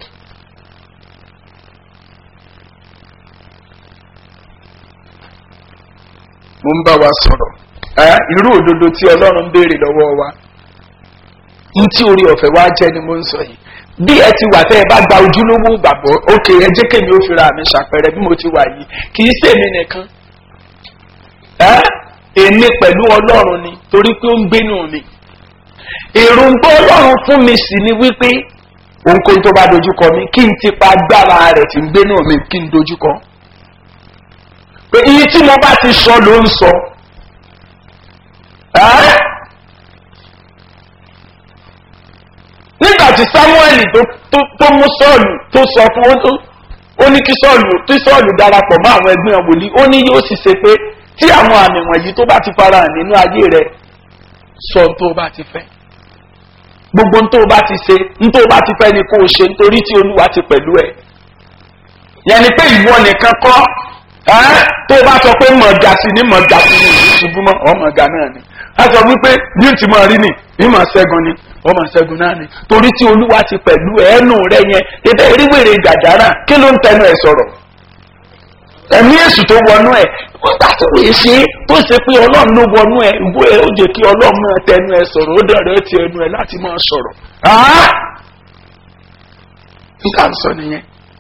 mo ń bá wa sọ̀rọ̀ ẹ́ irú òdodo tí ọlọ́run ń béèrè lọ́wọ́ wa ní tí orí ọ̀fẹ́ wa jẹ́ ni mo ń sọ yìí bí ẹ ti wà tẹ́ ẹ bá gba ojúlówó gbàgbọ́ òkè ẹ jẹ́ kémi ó fira mi ṣàpẹrẹ bí mo ti wà yìí kì í sèmi nìkan ẹ́ èmi pẹ̀lú ọlọ́run ni torí pé ó ń gbénu mi èròǹgbọ́ ọlọ́run fún mi sì ni wípé ohunkóhun tó bá dojúkọ mi kí n ti pa agbára rẹ̀ tí ń gbénu mi kí n dojúkọ pé iye tí mo bá ti sọ ló ń sọ nígbà tí samuel tó tó mú sọ́ọ̀lù tó sọ fún ó ó ní kí sọ́ọ̀lù tí sọ́ọ̀lù darapọ̀ mọ́ àwọn ẹgbẹ́ wòlíì ó ní yóò sì ṣe pé tí àwọn àmì wọ̀nyí tó bá ti fara hàn nínú ayé rẹ sọ ohun tó bá ti fẹ́ gbogbo ohun tó bá ti ṣe ohun tó bá ti fẹ́ ni kó o ṣe nítorí tí olúwa ti pẹ̀lú ẹ̀ yẹn ni pé ìwọ nìkan kọ́ ẹ́ tó bá sọ pé mọ̀gà sí ni mọ̀gà sí ni ìlú ṣubú mọ́ ọ́ mọ̀gà náà ni a sọ wípé bí n ti mọ̀ rí ni bí mọ̀ ṣẹ́gun ni ọmọ ṣẹ́gun náà ni torí tí olúwa ti pẹ̀lú ẹnu rẹ yẹn ebẹ́ eríwèrè gàdára kí ló ń tẹnu ẹ̀ sọ̀rọ̀ ẹ̀mí èsù tó wọnú ẹ̀ nígbà tó lè ṣe tó ṣe pé ọlọ́run ló wọnú ẹ̀ ìwé ẹ̀ ó jẹ́ kí ọlọ́run máa tẹnu ẹ̀ sọ̀rọ̀ ó dẹ̀rẹ̀ ti ẹnu ẹ̀ láti máa sọ̀rọ̀ nígbà tó sọ nìyẹn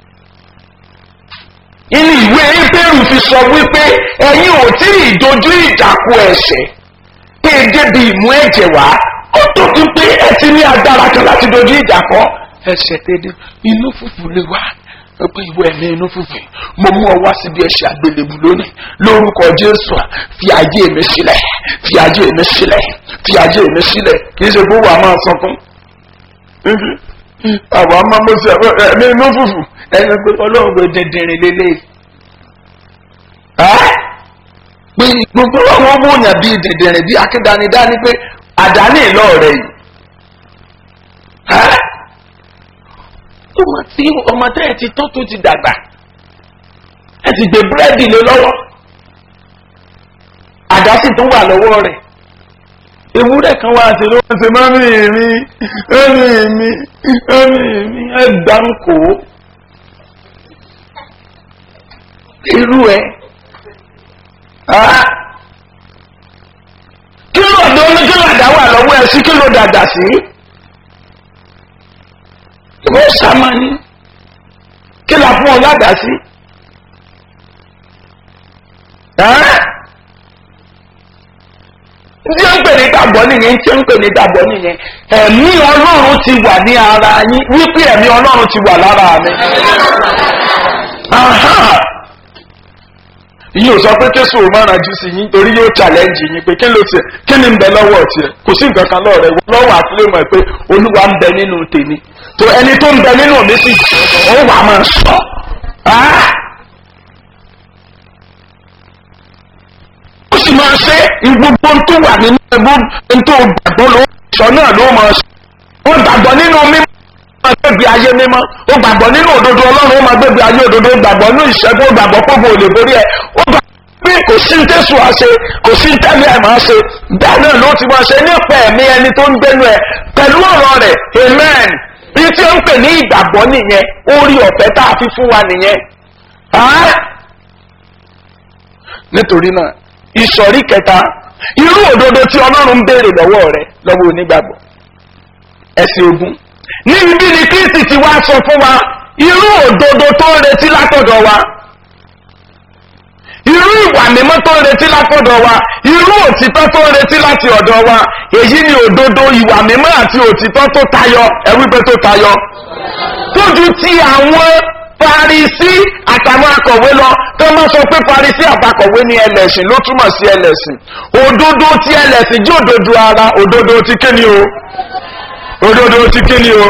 inú ìwé ebéèrú fi sọ wípé ẹ̀yin ò tí ì dojú ìdàkú ẹ̀ṣẹ̀ pé e débi ìmú ẹ̀jẹ̀ wá ó tó fi pé ẹ ti ní agbára kan láti dojú ìjà kọ ẹ̀ṣẹ̀ tẹ́lẹ̀ inú fùfù lè wá pé ìwé ẹ̀mí inú fùfù mo mú ọ wá síbi ẹ̀ṣẹ̀ àgbélébù lónìí lórúkọ jésù fi ayé mi sílẹ̀ fi ayé mi sílẹ̀ fi ayé mi sílẹ̀ kì í ṣe gbówó àmọ́ sọkún àwọn ọmọ mo ṣe ẹ̀mí inú fùfù ẹni pé ọlọ́run gbé dẹ̀dẹ̀rìn lélẹ́yìí pé gbogbo àwọn ọmọ òyìn bíi dẹ̀dẹ̀rìn bíi akédanidání pé àdáni ìlọ rẹ̀ yìí ọmọ tí ọmọ tẹ́ ẹ ti tọ́ tó ti dàgbà ẹ ti gbé búrẹ́dì lé lọ́wọ́ àdá sì tún wà lọ́wọ́ rẹ̀ ewúrẹ́ kan wá sí ló ń ṣe mọ́mí mi mọ́mí mi mọ́mí mi ẹ gbà ń kó irú ẹ kí ló dé oní kí ló dá wà lọ́wọ́ ẹ sí kí ló dàgbà sí ìwé sàmánì kí la fún ọ ládàá sí tí ó ń pè ní gbàgbọ́ nìyẹn tí ó ń pè ní gbàgbọ́ nìyẹn ẹ̀mí ọlọ́run ti wà ní ara yín wípé ẹ̀mí ọlọ́run ti wà lára mi. yìí ò sọ pé kéṣù ò máa rajú sí yín torí yóò challenge yín pé kí ló tiẹ̀ kí ni ń bẹ lọ́wọ́ tiẹ̀ kò sí nǹkan kan lọ́ọ̀rẹ́ lọ́wọ́ àti lè mọ̀ pé olúwa ń bẹ nínú tèmi tó ẹni tó ń bẹ nínú mi sì ó wà máa sọ. ó sì máa ṣe gbogbo tó wà nínú ẹgbẹ́ tó gbàgbọ́ ló sọ náà ló máa sọ. ó gbàgbọ́ nínú mímọ́ ó máa gbébi ayé mímọ́ ó gbàgbọ́ nínú òdodo ọlọ́run ó máa gbébi ayé òdodo ó gbàgbọ́ nínú ìṣẹ́gun ó gbàgbọ́ pọ́pọ́ ò lè borí ẹ̀ ó gbàgbọ́ pé kò sí tẹ́sù àṣe kò sí tẹ́lẹ̀ ẹ̀ máa ṣe bẹ́ẹ̀ náà ló ti máa ṣe nípa ẹ̀mí ẹni tó ń gbénu ẹ̀ pẹ̀lú ọ̀rọ̀ rẹ̀ amen bí tí ó ń pè ní ìgbàgbọ́ nìyẹn orí ọ̀fẹ́ tá a fi fún wa nìyẹn nítorí náà ìsọ̀rí kẹta irú òdodo tí ọlọ́run ń béèrè lọ́wọ́ rẹ lọ́wọ́ onígbàgbọ́ ẹ̀sìn ogun níbi bí ni kristi ti wá sọ fún wa irú òdodo tó ń retí látọ̀dọ̀ wa irú ìwà mímọ́ tó ń retí látọ̀dọ̀ wa irú òtítọ́ tó ń retí láti ọ̀dọ̀ wa èyí ni òdodo ìwà mímọ́ àti òtítọ́ tó tayọ ẹ̀wípé tó tayọ tójú ti àwọn farisi àtàwọn akọ̀wé lọ tó máa sọ pé farisi àtàkọ̀wé ní ẹlẹ́sìn ló túmọ̀ sí ẹlẹ́sìn òdodo ti ẹlẹ́sìn jí òdodo ara òdodo ti kíni o òdodo ti kíni o.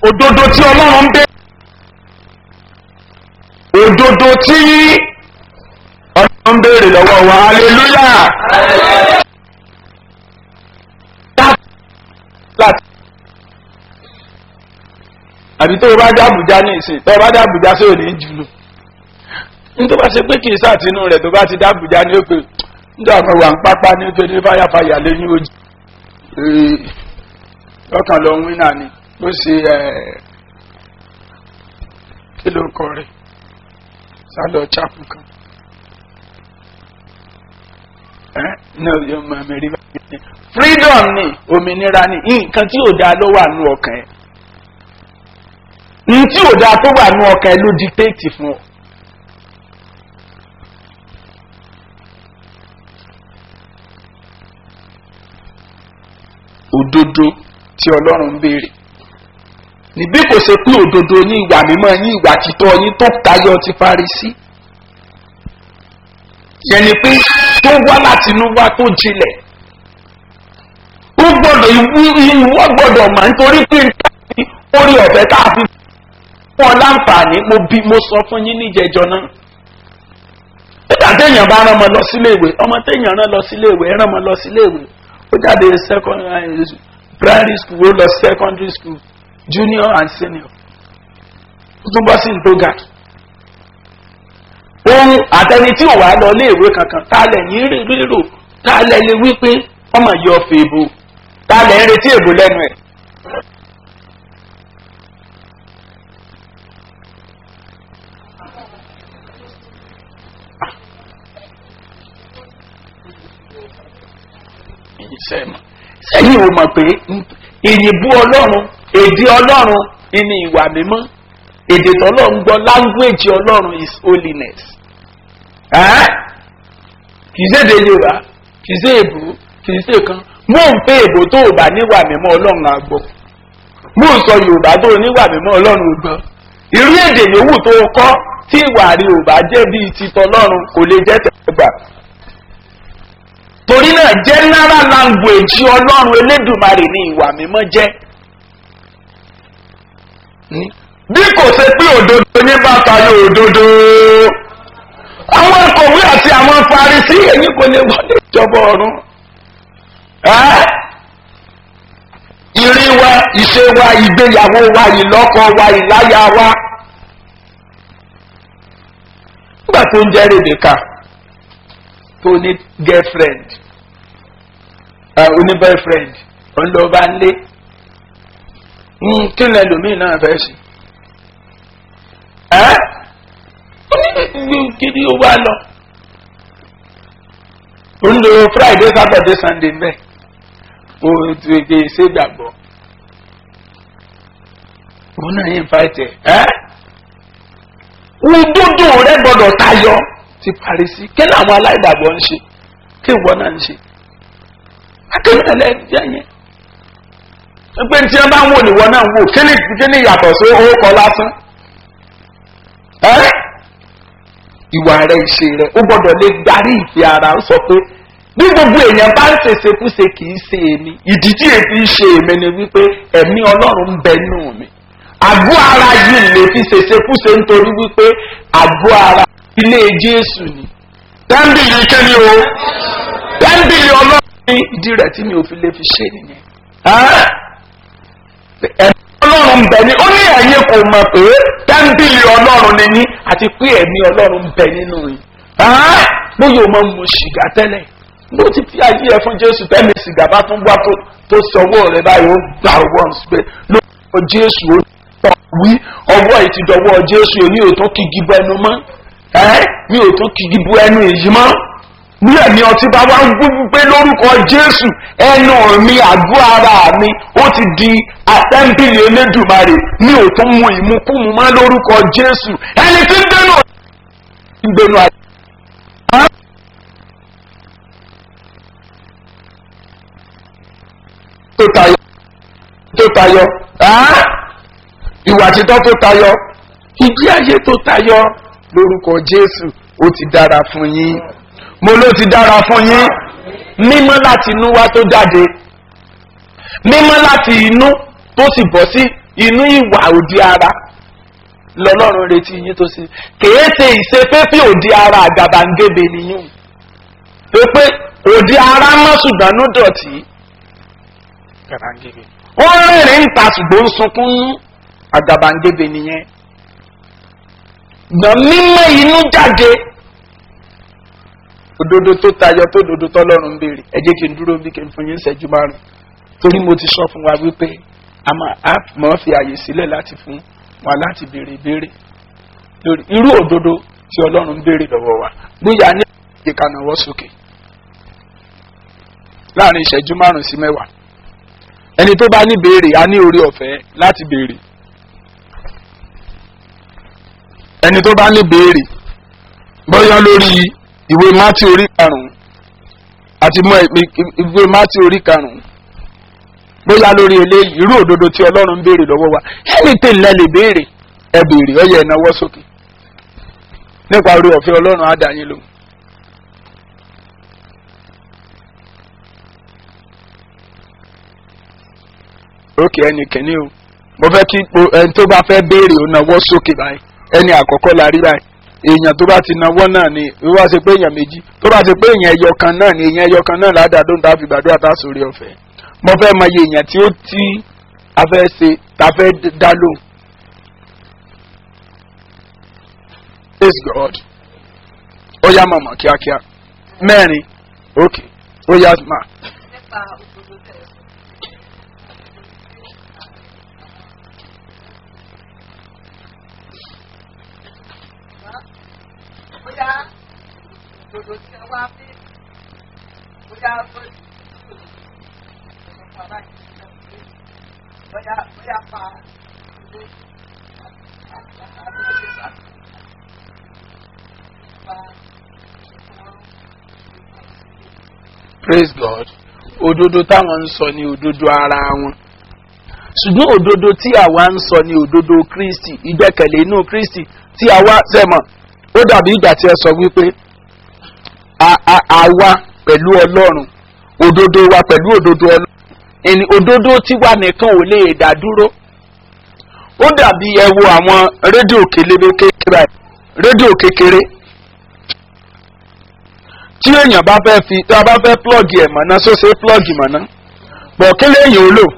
òdodo tí ọlọ́run ń bẹ òdodo tí ọlọ́run ń béèrè lọ́wọ́ wa hallelujah. láti àbí tó o bá dé àbújá ní ìsìn tó o bá dé àbújá sí òní jùlọ nítorí bá ṣe pé kì í sàtínú rẹ̀ tó bá ti dé àbújá ní òpè nígbà kan wà ń pápá ní pé ní fàyàfàyà lẹ́yìn ojì lọ́kàn lọ wí náà ni ló ṣe kí ló kọ rẹ̀ sálọ chapu kan freedom ni òmìnira ni nǹkan tí ò dáa ló wà nù ọkàn ẹ ní tí ò dáa tó wà nù ọkàn ẹ ló dictate fún ọ. òdodo tí ọlọ́run ń béèrè níbí kò ṣe pé òdodo ní ìwà mímọ́ ní ìwà títọ́ yín tó tayọ ti parí sí yẹn ni pé tó wá láti inú wá tó jinlẹ̀ ó gbọ́dọ̀ ìwọ gbọ́dọ̀ mà nítorí pé orí ọ̀fẹ́ tá a fi fún ọ láǹfààní mo bí mo sọ fún yín níjẹjọ náà nígbà téèyàn bá rán ọmọ lọ sílé ìwé ọmọ téèyàn rán lọ sílé ìwé rán ọmọ lọ sílé ìwé ó jáde primary school ó lọ secondary school junior and senior ó tún bọ́ sí ndogad ohun àtẹni tí ò wá lọ ilé ìwé kankan tálẹ̀ yín rírò tálẹ̀ lè wí pé ọmọ yìí ọ̀fẹ́ ìbò tálẹ̀ ń retí èbò lẹ́nu ẹ̀. sẹ́yìn ò mọ̀ pé ìyìnbú ọlọ́run èdè ọlọ́run ní ìwà mímọ́ èdè tọ́lọ́run gbọ́ language ọlọ́run is holiness. kì í ṣèdè yorùbá kì í ṣe èbó kì í ṣe kan mò ń pé èbó tó o bá níwà mímọ́ ọlọ́run àgbọ̀ mò ń sọ yorùbá tó o níwà mímọ́ ọlọ́run gbọ́ irú èdè yòówù tó o kọ́ tí ìwà rí ò bá jẹ́ bíi ti tọ́lọ́run kò lè jẹ́ tẹ̀gbà torí náà general language ọlọ́run elédùnmarè ní ìwà mímọ́ jẹ́ bí kò ṣe pé òdodo ní bàtà yóò òdodo àwọn akọ̀wé àti àwọn farisi èyí kò lè wọlé ìjọba ọ̀run ìrìn wa ìṣe wa ìgbéyàwó wa ìlọ́kọ wa ìláyà wa nígbà tó ń jẹ́ rebecca tó ní girlfriend ó ní boyfriend òun ló bá ń lé kí ni ẹlòmíì náà fẹ́ ṣe ẹ́ kí ni ó wá lọ ó ń lo friday saturday sunday mbẹ ó ti ṣe gbàgbọ́ òun náà yín fàìtẹ̀ ẹ́ òdodo rẹ gbọdọ̀ tayọ ti parí sí kí làwọn aláìgbàgbọ́ ń ṣe kí ìwọ náà ń ṣe akéwìn ẹlẹ́jẹ̀ yẹn pé tí wọ́n bá ń wò ní ìwọ náà ń wò kí ni kí ni yàtọ̀ sí owó kọ lásán ìwà rẹ ìṣe rẹ ó gbọdọ̀ lè darí ìfẹ́ ara ó sọ pé bí gbogbo èèyàn bá ń ṣèṣekúṣe kì í ṣe èmi ìdí tí èmi ń ṣe èmi ni wípé ẹ̀mí ọlọ́run ń bẹ nù mí àgọ́ ara yìí lè fi ṣèṣekúṣe nítorí wípé àgọ́ ara ilé jésù ni tẹ́ḿbìlì kéde o tẹ́ḿbìlì ọlọ́run ní ìdí rẹ̀ tí mi ò fi lè fi ṣe nìyẹn. ẹ̀mí ọlọ́run bẹ̀ ni ó ní ẹ̀yin kò mọ̀ pé tẹ́ḿbìlì ọlọ́run ni yín àti pé ẹ̀mí ọlọ́run bẹ̀ nínú yín. bóyá o máa ń mu sìgá tẹ́lẹ̀ ló ti fi ayé ẹ fún jésù tẹ́mi sìgá bá tún wá tó sọwọ́ rẹ báyìí ó gbà wọ́n pé lórúkọ jésù ó tọ̀ wí ọwọ́ ìtìdọ̀wọ́ jésù ò ní òótọ́ kígi bọ ẹnu mọ́ mi ò tún kìkì bu ẹnu èyí mọ́ ní ẹ̀mí ọtí bá wá ń gbúgbú pé lórúkọ jésù ẹnu mi àgọ́ ara mi ó ti di àtẹ́ńbìlì elédùmarè mi ò tún mu ìmúkúmu mọ́ lórúkọ jésù ẹni tí ń dénú ń dénú àyè. tó tayọ tó tayọ ìwà títọ́ tó tayọ ìgbé ayé tó tayọ lórúkọ jésù ó ti dára fún yín mo ló ti dára fún yín mímọ́ láti inú wá tó jáde mímọ́ láti inú tó sì bọ́ sí inú ìwà òdi ara lọ́lọ́run retí yín tó sí kèé ṣe ìṣeféfé òdi ara àgàbàǹgebè nìyún pé pé òdi ara mọ́ ṣùgbọ́n ní dọ̀tí àgàbàǹgebè ó rìnrìn ń ta ṣùgbọ́n ń sunkún nú àgàbàǹgebè nìyẹn gbọ̀n mímọ́ inú jáde òdodo tó tayọ tó dodo tọ́lọ́run ń béèrè ẹ jẹ́ kí n dúró bí kí n fún yín ṣẹ́jú márùn torí mo ti sọ fún wa wípé a máa a mọ̀ fi àyè sílẹ̀ láti fún wa láti béèrè ìbéèrè lórí irú òdodo tí ọlọ́run ń béèrè lọ́wọ́ wa bóyá ní ìkànnàwọ́ sókè láàrin ìṣẹ́jú márùn sí mẹ́wàá ẹni tó bá ní béèrè a ní orí ọ̀fẹ́ láti béèrè ẹni tó bá ní béèrè bóyá lórí ìwé mátí orí karùn-ún àti mọ ìwé mátí orí karùn-ún bóyá lórí eléyìí irú òdodo tí ọlọ́run ń béèrè lọ́wọ́ wa anything lẹ lè béèrè ẹ béèrè ọyẹ ìnáwó sókè nípa orí ọ̀fẹ́ ọlọ́run á dá yín lóhùn. ókè ẹnì kìíní o mo fẹ́ kí ẹni tó bá fẹ́ béèrè ó náwó sókè báyìí ẹni àkọ́kọ́ la rí báyìí èèyàn tó bá ti náwó náà ni ó wá ṣe pé èèyàn méjì tó bá ṣe pé èèyàn ẹyọ kan náà ni èèyàn ẹyọ kan náà ládàá dóńtà fi gbàdúrà tá a sórí ọ̀fẹ́ mo fẹ́ mọ iye èèyàn tí ó tí a fẹ́ ṣe ta fẹ́ dá lóhùn. praise god ó yá mọ̀mọ́ kíákíá mẹ́rin ok ó yá mà. bóyá òdòdó tí wọ́n wá fi bóyá bóyá bóyá bóyá pa ilé praise god òdodo táwọn ń sọ ní òdodo ara wọn ṣùgbọ́n òdodo tí àwa ń sọ ní òdodo kristi ìgbẹ́kẹ̀lé inú kristi tí àwa sẹ́mọ̀ ó dàbí ìgbà tí ẹ sọ wípé àwa pẹ̀lú ọlọ́run òdodo wa pẹ̀lú òdodo ọlọ́run ẹni òdodo tiwa nìkan ò lè dá dúró ó dàbí ẹ wo àwọn rédíò kélébé kékeré rédíò kékeré tí èèyàn bá fẹ́ fi tí a bá fẹ́ plọ́ọ̀gì ẹ̀ mọ̀ná sóṣe plọ́ọ̀gì mọ̀ná bọ̀ kí lèèyàn ó lò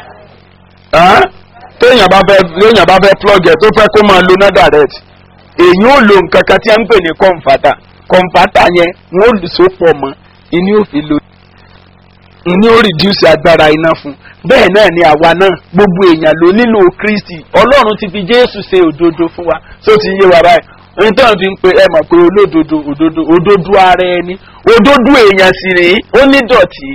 téèyàn bá fẹ́ téèyàn bá fẹ́ plọ́ọ̀gì ẹ̀ tó fẹ́ kó máa lo náà direct èyí ó lo nǹkan kan tí a ń pè ní kọ̀ǹfàtà kọ̀ǹfàtà yẹn wọ́n so pọ̀ mọ́ ìní ò fi lo ìní ó reduce agbára iná fún bẹ́ẹ̀ náà ni àwa náà gbogbo èèyàn ló nílò kristi ọlọ́run ti fi jésù ṣe òdodo fún wa tó ti yé wa báyìí ohun tó ń fi ń pe ẹ mọ̀ pé olódodo òdodo òdodo ara ẹni òdodo èèyàn sì rèé ó ní dọ̀tí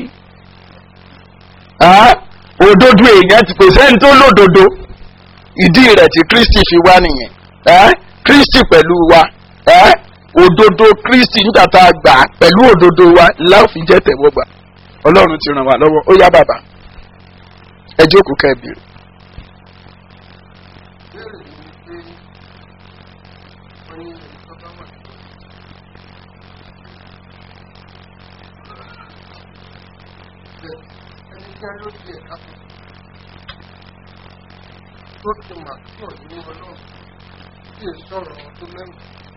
òdodo èèyàn ti pèsè ẹni tó lódodo ìdí rẹ̀ tí kristi fi wá nìyẹn kristi pẹ̀lú wa òdodo kristi nígbà tá a gbà pẹ̀lú òdodo wa láòfin jẹ́ tẹ̀wọ́gbà ọlọ́run ti ràn wá lọ́wọ́ ó yá bàbá ẹ jókòó kẹ́bìrì. tó ti mà tí ò ní ọlọ́run tí è sọ̀rọ̀ tó mẹ́rin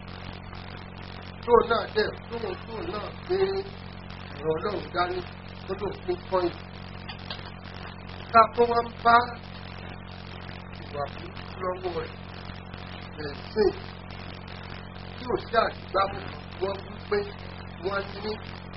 tó náà dẹ̀ tóun tó náà gbé ọ̀rọ̀ ọlọ́run dání tó tó pín pọ́ìn ká tó wá ń bá ìwà burúkú lọ́wọ́ rẹ̀ rẹ̀ sìn tí ò sí àdìgbàmù wọ́n wí pé wọ́n ní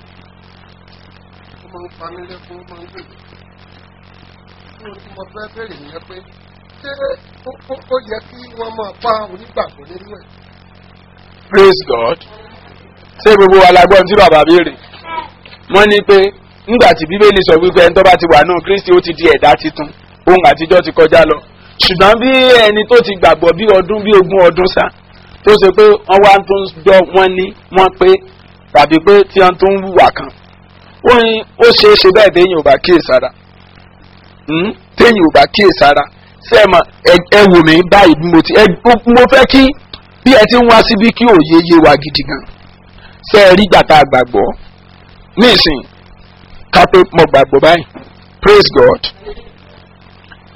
ó máa ń pa mí lẹ́kún ó máa ń gbèdé tí mo ti mọ fẹ́ bẹ̀rẹ̀ nìyẹn pé ṣé ó yẹ kí wọ́n máa pa onígbàgbọ́ nínú ẹ̀. praise god ṣé gbogbo wa la gbọ́ tí bàbá béèrè wọ́n ní pé nígbà tí bíbélì sọ wípé ẹni tó bá ti wà náà kristi ó ti di ẹ̀dá titun ohun àtijọ́ ti kọjá lọ ṣùgbọ́n bí ẹni tó ti gbàgbọ́ bí ọdún bí ogún ọdún sá tó ṣe pé wọ́n wá tó ń gbọ́ wọ́n ní wọ́n pé tàbí pé tí wọ́n tó ń wùwà kan ó ní ó ṣeé ṣe bẹ́ẹ̀ téèyàn ò bá kíyèsára téèyàn ò bá kíyèsára sẹ́ẹ̀mà ẹ wò mí báyìí bí mo ti mo fẹ́ kí bí ẹ ti ń wá síbí kí òye yé wa gidi gan ṣe é rí gbàtà gbàgbọ́ nísìn ká pé mo gbàgbọ́ báyìí praise god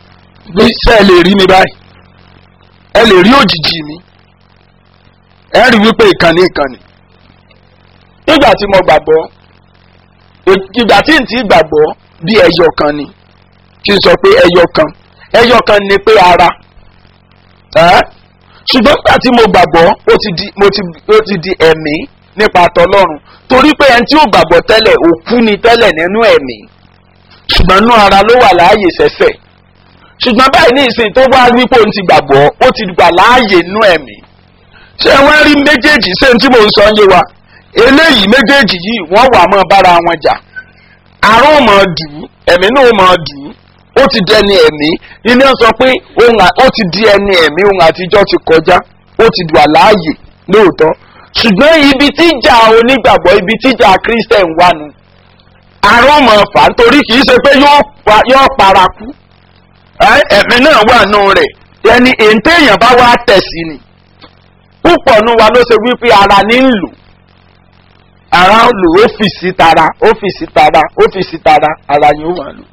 bí ṣe ẹ lè rí mi báyìí ẹ lè rí òjijì mi ẹ rí wípé ìkànnì ìkànnì nígbà tí mo gbàgbọ́ ìgbà tí n ti gbàgbọ́ bí ẹyọ kan ni kí n sọ pé ẹyọ kan ẹyọ kan ni pé ara ẹ́ ṣùgbọ́n nígbà tí mo gbàgbọ́ ó ti di mo ti ó ti di ẹ̀mí nípa tọlọ́run torí pé ẹni tí ó gbàgbọ́ tẹ́lẹ̀ òkú ni tẹ́lẹ̀ nínú ẹ̀mí ṣùgbọ́n inú ara ló wà láàyè sẹ́sẹ̀ ṣùgbọ́n báyìí ní ìsìn tó wá wípé òun ti gbàgbọ́ ó ti gbà láàyè inú ẹ̀mí ṣé wọ́n rí méjèèjì ṣé n tí mò ń sọ ń yé wa eléyìí méjèèjì yìí wọ́n wà mọ́ bára wọn jà àrùn mọ̀ dùn ẹ̀mí náà mọ̀ dùn ó ti di ẹni ẹ̀mí ilé ń sọ pé ó ti di ẹni ẹ̀mí ohun àtijọ́ ti kọjá ó ti dùn àláàyè lóòótọ́ ṣùgbọ́n ibi tíjà onígbàgbọ́ ibi tíjà christian wà nù àrùn mọ̀ fà nítorí kì í ṣe pé yóò paraku ẹ̀mí náà wà nù rẹ̀ ẹni èntè èèyàn bá wá tẹ̀sí ni púpọ̀ nù wa ló ṣe wípé ara ní ń lò ara ń lò ọ́fíìsì tara ọ́fíìsì tara ọ́fíìsì tara ara ni ó máa lò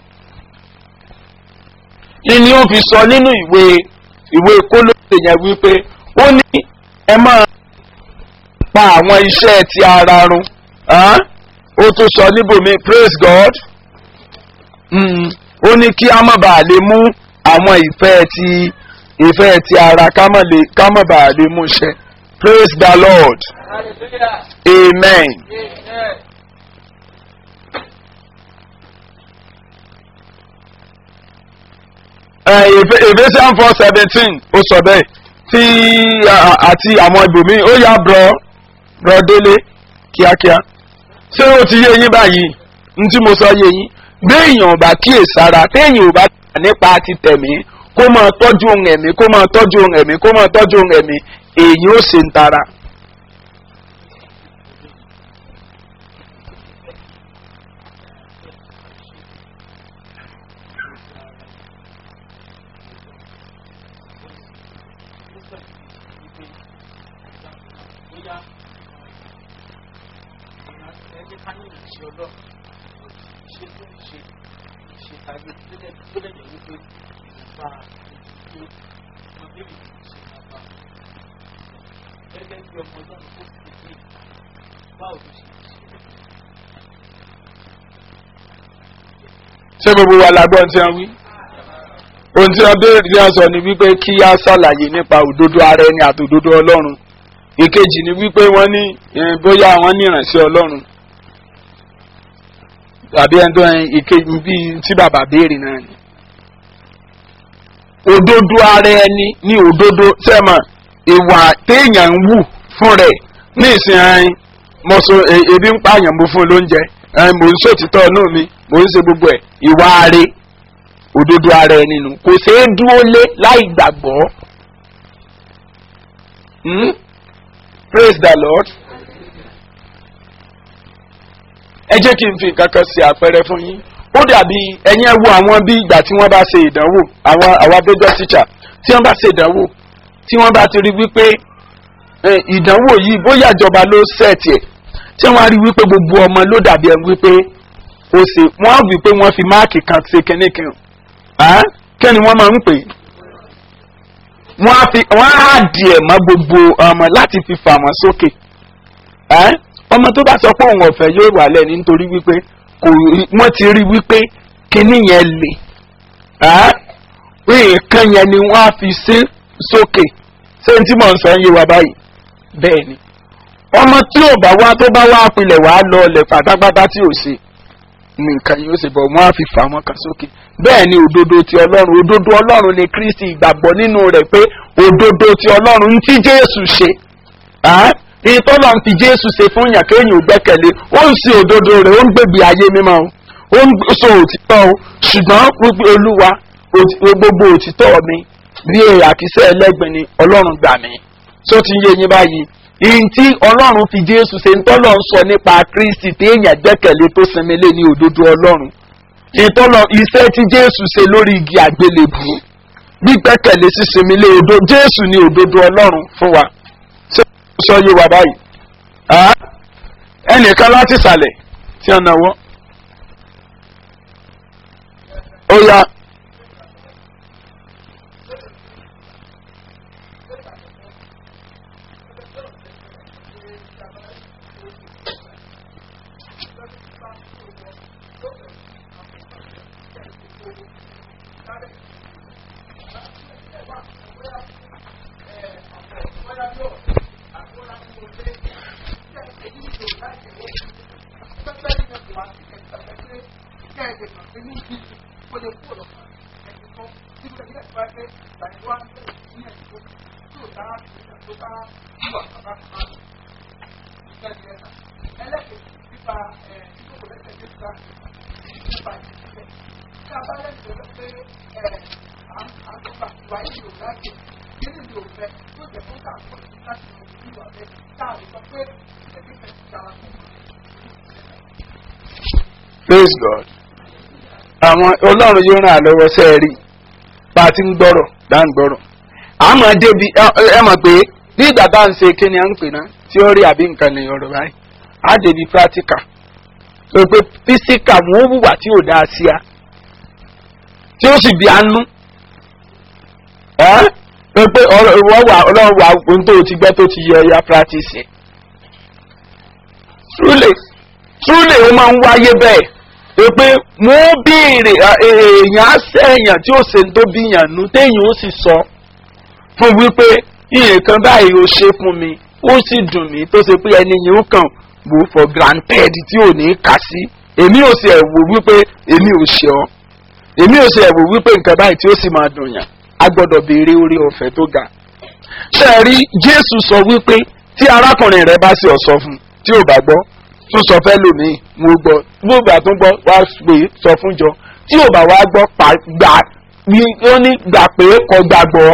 ni ó fi sọ nínú ìwé ìwé kólóṣè yẹn wípé ó ní ẹ máa pa àwọn iṣẹ́ ti ara run ó tún sọ níbòmí praise God ó ní kí a má bàa lè mú àwọn ìfẹ́ ti ìfẹ́ ti ara ká má bàa lè mú ṣẹ praise the Lord amen. Amen. Ephesians four seventeen ó sọ bẹ́ẹ̀ tí àti àwọn ibòmíì ó yá brọ brọ délé kíákíá ṣé ó ti yé yín báyìí ní tí mo sọ yé yín béèyàn ò bá kíyèsára téèyàn ò bá tà nípa ti tẹ̀mí kó máa tọ́jú ohun ẹ̀mí kó máa tọ́jú ohun ẹ̀mí kó máa tọ́jú ohun ẹ̀mí èyí ó ṣe ń tara. ṣé gbogbo wa la gbọ́ tí wọ́n wí ohun tí wọ́n béèrè bí wọ́n sọ ni wípé kí á ṣàlàyé nípa òdodo ara ẹni àti òdodo ọlọ́run ìkejì ni wípé wọ́n ní bóyá wọ́n ní ìrànṣẹ́ ọlọ́run tàbí ẹni tó ìkejì bíi tí bàbá béèrè náà ni òdodo ara ẹni ní òdodo sẹ́mà ìwà téèyàn ń wù fún rẹ̀ ní ìsìn ẹyin mo so ebi ń pààyàn mo fún un lóúnjẹ ẹyin mò ń sòtítọ́ inú mi mò ń ṣe gbogbo ẹ̀ ìwà are òdodo ara ẹni nù kò ṣeé dúró lé láì gbàgbọ́ hmm? praise the lord ẹ jẹ́ kí n fi nǹkan kan ṣe àpẹẹrẹ fún yín ó dàbí ẹ̀yin ẹ wo àwọn bí ìgbà tí wọ́n bá ṣe ìdánwò àwọn àwọn abẹ́jọ́ tíṣà tí wọ́n bá ṣe ìdánwò tí wọ́n bá ti rí wípé ìdánwò yìí bóyá ìjọba ló sẹ̀tì ẹ̀ tí wọ́n á rí wípé gbogbo ọmọ ló dàbí ẹ̀ wípé ó ṣe wọ́n á wí pé wọ́n fi máàkì kan ṣe kínní kan kí ni wọ́n máa ń pè wọ́n á fi wọ́n á dìẹ̀ mọ́ gbogbo ọmọ láti fi fà wọ́n sókè ọmọ tó bá sọ pé òun ọ̀fẹ́ yóò wà lẹ́ni nítorí wípé kò wọ́n ti rí wípé kínní yẹn lè nǹkan yẹn ni wọ́n á fi ṣe sókè ṣé n tí mò ń sọ ń yé wa báyìí bẹ́ẹ̀ ni ọmọ tí ò bá wá tó bá wá pilẹ̀ wá lọ ọlẹ̀ pátápátá tí ò ṣe nǹkan yóò ṣe bọ̀ wọ́n á fi fà wọ́n kan sókè bẹ́ẹ̀ ni òdodo ti ọlọ́run òdodo ọlọ́run ni kristi ìgbàgbọ́ nínú rẹ̀ pé òdodo ti ọlọ́run ń tí jésù ṣe ìtọ́lọ̀ ń fi jésù ṣe fún yàn kéèyàn ò gbẹ́kẹ̀lé ó ń ṣe òdodo rẹ̀ ó ń gbèbí ayé mímọ́ ó ń sọ òtítọ́ o ṣùgbọ́n gbogbo olúwa gbogbo òtítọ́ mi bí àkísẹ́ ẹlẹ́gbẹ̀ẹ́ ni ọlọ́run gbà mí tó ti ń yé yín báyìí ìyìn tí ọlọ́run fi jésù ṣe ń tọ́lọ̀ ń sọ nípa kristi téèyàn gbẹ́kẹ̀lé tó sinmi lé ní òdodo ọlọ́run ìtọ́lọ̀ iṣẹ́ tí jésù ṣe lórí igi àgbélébù gbígbẹ́kẹ̀lé sísinmi lé òdo jésù ní òdodo ọlọ́run fún wa ṣé o sọ yé wa báyìí ẹnìkan láti ìsàlẹ̀ tí a náwó ó yá praise god àwọn ọlọ́run yóò ràn án lọ́wọ́ sẹ́ẹ̀rì bá a ti ń gbọ́rọ̀ dá ń gbọ́rọ̀ àmọ́ débi ẹ mọ̀ pé bí ìgbà bá ń ṣe kí ni à ń pè ná tíọ́rì àbí nǹkan ní ọ̀rọ̀ báyìí á débi practical tó pé physical wọn ó wùwà tí ò dáa sí a tí ó sì bí anú ẹ́ tó pé ọ̀rọ̀ wà ọlọ́run wà ohun tó ti gbẹ́ tó ti yẹ ọya practice ẹ̀ truly truly ó máa ń wáyé bẹ́ẹ̀ pé pé wọ́n béèrè èèyàn á sẹ́yìn tí ó ṣe ń tó bíyàn nú téèyàn ó sì sọ fún wípé nǹkan báyìí ó ṣe fún mi ó sì dùn mí tó ṣe pé ẹni yìí ó kàn wò for granted tí ò ní kà sí èmi ò sì ẹ̀wò wípé èmi ò ṣe ọ́ èmi ò sì ẹ̀wò wípé nǹkan báyìí tí ó sì máa dùn yàn á gbọ́dọ̀ béèrè orí ọ̀fẹ́ tó ga ṣe rí jésù sọ wípé tí arákùnrin rẹ bá sì ọ̀sọ́ fún tí ò bá gbọ́ tún sọ fẹ́ lòmíì mo gbọ́ gbogbo àtúngbọ́ wá pé sọ fún jọ tí ò bá wá gbọ́ pa gbà ní ó ní gbà pé kò gbàgbọ́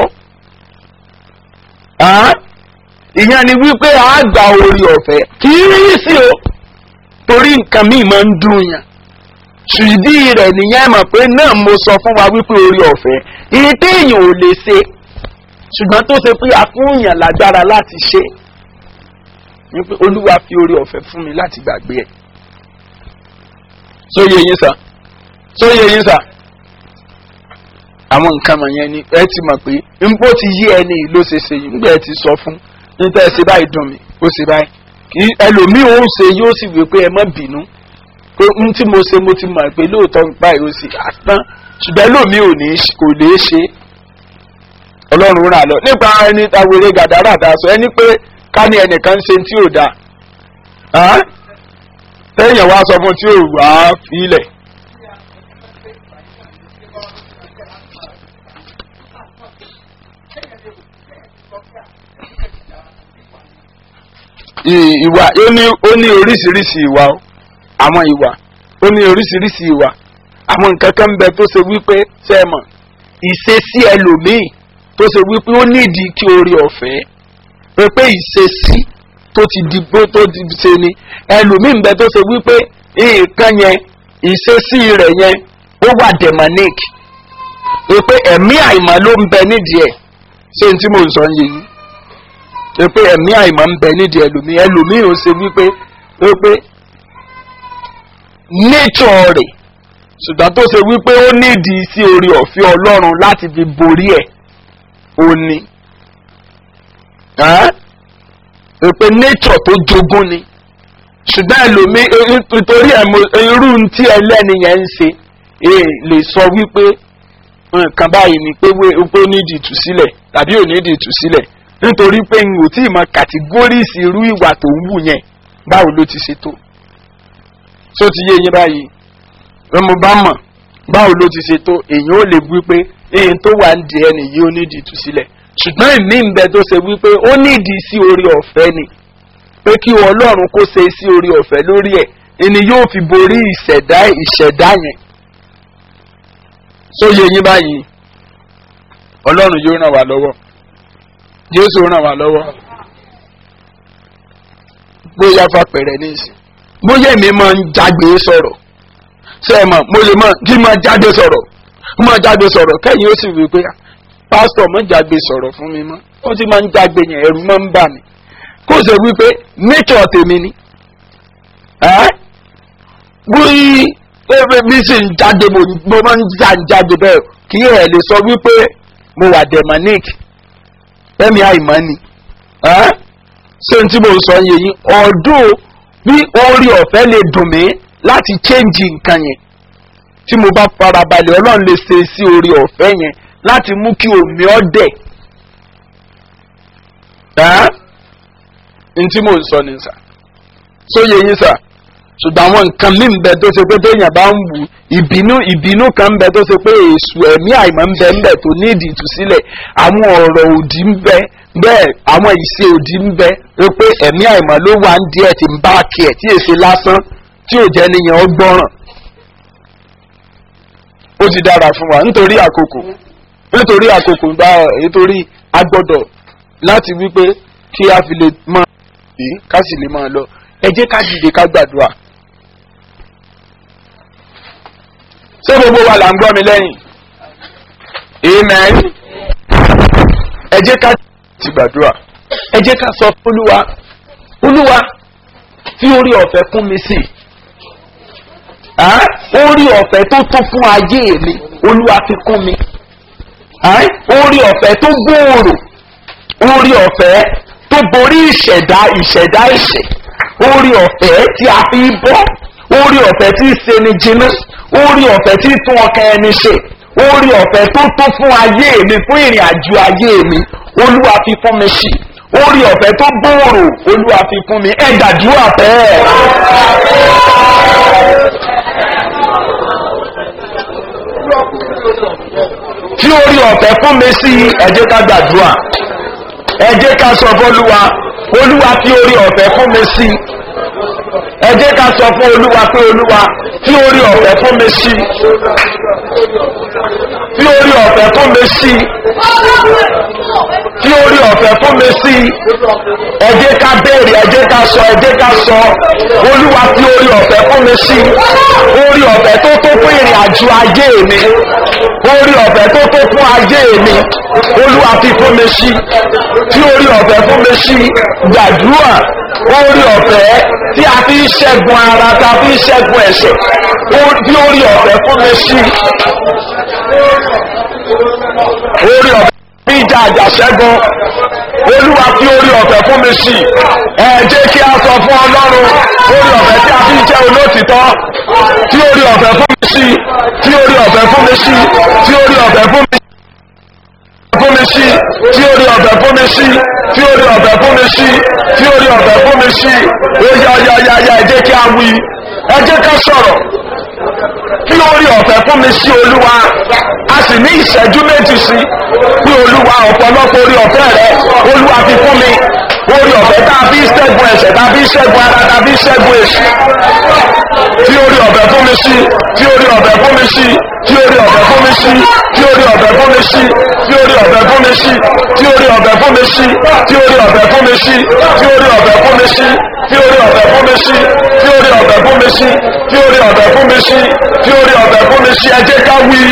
ìyẹn ni wípé a gba orí ọ̀fẹ́ kì í rí sí o torí nǹkan míì máa ń dùn yàn ṣùdí rẹ̀ nìyẹn mọ̀ pé náà mo sọ fún wa wípé orí ọ̀fẹ́ ìyẹn téèyàn ò lè ṣe ṣùgbọ́n tó ṣe pé a fún yàn lágbára láti ṣe wípé olúwa fi orí ọ̀fẹ́ fún mi láti gbàgbé ẹ̀ sóye yín sà sóye yín sà àwọn nǹkan wọ̀nyẹn ni ẹ ti mọ̀ pé nbó ti yí ẹni ló ṣe ṣe yìí nígbà ẹ ti sọ fún níta ẹ ṣe báyìí dùn mí ó ṣe báyìí kí ẹlòmíì ó ṣe yóò sì wí pé ẹ má bínú pé n tí mo ṣe mo ti mọ̀ pé lóòótọ́ báyìí ó sì àtàn ṣùgbọ́n ẹlòmíì ò ní kò lè ṣe ọlọ́run rà lọ nípa ẹni awere gàdárà dá sọ ẹni pé ká ní ẹnìkan ṣe tí ò dáa tẹ́yìn wá sọ fún tí ò wá filẹ̀. ìwà ó ní ó ní oríṣiríṣi ìwà o àwọn ìwà ó ní oríṣiríṣi ìwà àwọn nǹkan kan ń bẹ tó ṣe wípé ṣe é mọ̀ ìṣesí ẹlòmíì tó ṣe wípé ó nídìí kí orí ọ̀fẹ́ pé pé ìṣesí tó ti di bó tó ti ṣe ni ẹlòmíì ń bẹ tó ṣe wípé nǹkan yẹn ìṣesí rẹ̀ yẹn ó wà demonic pé ẹ̀mí àìmọ̀ ló ń bẹ nídìí ẹ̀ ṣé n tí mò ń sọ yìí ni pé ẹ̀mí àìmọ̀ ń bẹ nídìí ẹlòmíì ẹlòmíì ò ṣe wípé pé nature rẹ̀ ṣùgbọ́n tó ṣe wípé ó nídìí sí orí ọ̀fẹ́ ọlọ́run láti fi borí ẹ̀ ó ní pé nature tó jogún ni ṣùgbọ́n ẹlòmíì nítorí irú tí ẹlẹ́ni yẹn ń ṣe lè sọ wípé nǹkan báyìí ni pé ó nídìí ìtúsílẹ̀ tàbí ò nídìí ìtúsílẹ̀ nítorí pé n ò tí ì mọ kàtígórìsì irú ìwà tó ń wù yẹn báwo ló ti ṣe tó tó ti yé yín báyìí mo bá mọ̀ báwo ló ti ṣe tó èèyàn ò lè wí pé èèyàn tó wà ń di ẹni yìí ó nídìí ìtúsílẹ̀ ṣùgbọ́n ìmí ń bẹ tó ṣe wípé ó nídìí sí orí ọ̀fẹ́ ni pé kí ọlọ́run kó ṣe sí orí ọ̀fẹ́ lórí ẹ̀ ẹni yóò fi borí ìṣẹ̀dá ìṣẹ̀dá yẹn tó yé yín báyìí ọlọ́run yóò ràn wá lọ́wọ́ jésù ràn wá lọ́wọ́ bóyá fapẹ̀rẹ̀ ní ìsìn bóyá èmi máa ń jágbe sọ̀rọ̀ ṣé ẹ mọ̀ mo lè mọ̀ kí máa jáde sọ̀rọ̀ máa jáde sọ̀rọ̀ kẹ́yìn ó sì wí pé pásítọ̀ mọ̀ jágbe sọ̀rọ̀ fún mi mọ́ ó ti máa ń jágbe yẹn ẹ̀rù máa ń bà mí kó ṣe wí pé nature tèmi ni bí bí sì ń jáde mo máa ń já ń jáde bẹ́ẹ̀ kí ẹ̀ lè sọ wípé mo wà demonic ẹ̀mí àìmọ́ ni ẹ́ ṣé n tí mo sọ yẹn yín ọdún bí orí ọ̀fẹ́ lè dùn mí láti change nǹkan yẹn tí mo bá farabalẹ̀ ọlọ́run lè ṣe sí orí ọ̀fẹ́ yẹn láti mú kí omi ọ́ dẹ̀ ẹ́ n tí mo sọ ni sà sóye yín sà ṣùgbọ́n àwọn nǹkan mí ń bẹ tó ṣe pé téèyàn bá ń wù ìbínú ìbínú kan ń bẹ tó ṣe pé èṣù ẹ̀mí àìmọ́ ń bẹ ń bẹ tó ní ìdí ìtúsílẹ̀ àwọn ọ̀rọ̀ òdì ń bẹ bẹ́ẹ̀ àwọn ìṣe òdì ń bẹ ó pé ẹ̀mí àìmọ́ ló wà ń díẹ̀ tí ń bá kí ẹ̀ tí èsè lásán tí ò jẹ́ níyàn ó gbọ́ràn ó ti dára fún wa nítorí àkókò nítorí àkókò bá nítorí agbọ́dọ̀ láti wípé kí a fi lè máa bí ká sì lè máa lọ ẹ jẹ́ ká dìde ká gbàdúrà. ṣé gbogbo wa là ń gbọ́ mi lẹ́yìn? amen. ẹ jẹ́ ká ti gbàdúrà. ẹ jẹ́ ká sọ fún olúwa olúwa fi orí ọ̀fẹ́ kún mi sí i orí ọ̀fẹ́ tó tó fún ayé mi olúwa fi kún mi orí ọ̀fẹ́ tó gbòòrò orí ọ̀fẹ́ tó borí ìṣẹ̀dá ìṣẹ̀dá ìṣẹ̀ orí ọ̀fẹ́ tí a fi bọ́ orí ọ̀fẹ́ tí í ṣe ni jiná orí ọ̀fẹ́ tí í tún ọkàn ẹni ṣe orí ọ̀fẹ́ tó tó fún ayé mi fún ìrìn àjò ayé mi olúwa fi fún mi sí orí ọ̀fẹ́ tó gbòòrò olúwa fi fún mi ẹ gbàdúrà bẹ́ẹ̀. tí orí ọ̀fẹ́ fún mi sí ẹ jẹ́ ká gbàdúrà ẹ jẹ́ ká sọ fọ́lúwa olúwa fi orí ọ̀fẹ́ fún mi sí ẹ jẹ́ ká sọ fún olúwa pé olúwa fi orí ọ̀fẹ́ fún mi sí fi orí ọ̀fẹ́ fún mi sí fi orí ọ̀fẹ́ fún mi sí ẹ jẹ́ ká béèrè ẹ jẹ́ ká sọ ẹ jẹ́ ká sọ olúwa fi orí ọ̀fẹ́ fún mi sí orí ọ̀fẹ́ tó tó fún ìrìn àjò ayé mi orí ọ̀fẹ́ tó tó fún ayé mi olúwa fi fún mi sí fi orí ọ̀fẹ́ fún mi sí gbàdúrà orí ọ̀fẹ́ tí a fi ń ṣẹ́gun ara tí a fi ń ṣẹ́gun ẹ̀ṣẹ̀ fi orí ọ̀fẹ́ fún mi sí orí ọ̀fẹ́ bí ìjà àjàṣẹ́gun olúwa fi orí ọ̀fẹ́ fún mi sí ẹ jẹ́ kí a sọ fún ọlọ́run orí ọ̀fẹ́ tí a fi ń jẹ́ olótìtọ́ fi orí ọ̀fẹ́ fún mi sí fi orí ọ̀fẹ́ fún mi sí fi orí ọ̀fẹ́ fún mi fún mi sí tí orí ọ̀fẹ́ fún mi sí tí orí ọ̀fẹ́ fún mi sí tí orí ọ̀fẹ́ fún mi sí ó yá yá yá yá ẹ jẹ́ kí a wí ẹ jẹ́ ká sọ̀rọ̀ kí orí ọ̀fẹ́ fún mi sí olúwa a sì ní ìṣẹ́jú méjì sí pé olúwa ọ̀pọ̀lọpọ̀ orí ọ̀fẹ́ rẹ olúwa fi fún mi orí ọ̀fẹ́ tá a fi ṣẹ́gun ẹ̀ṣẹ̀ tá a fi ṣẹ́gun ara tá a fi ṣẹ́gun èṣù tí orí ọ̀fẹ́ fún mi sí tí orí ọ̀fẹ́ fún mi sí tí orí ọ̀fẹ́ fún mi sí tí orí ọ̀fẹ́ fún mi sí tí orí ọ̀fẹ́ fún mi sí tí orí ọ̀fẹ́ fún mi sí tí orí ọ̀fẹ́ fún mi sí tí orí ọ̀fẹ́ fún mi sí tí orí ọ̀fẹ́ fún mi sí tí orí ọ̀fẹ́ fún mi sí tí orí ọ̀fẹ́ fún mi sí tí orí ọ̀fẹ́ fún mi sí ẹ jẹ́ ká wí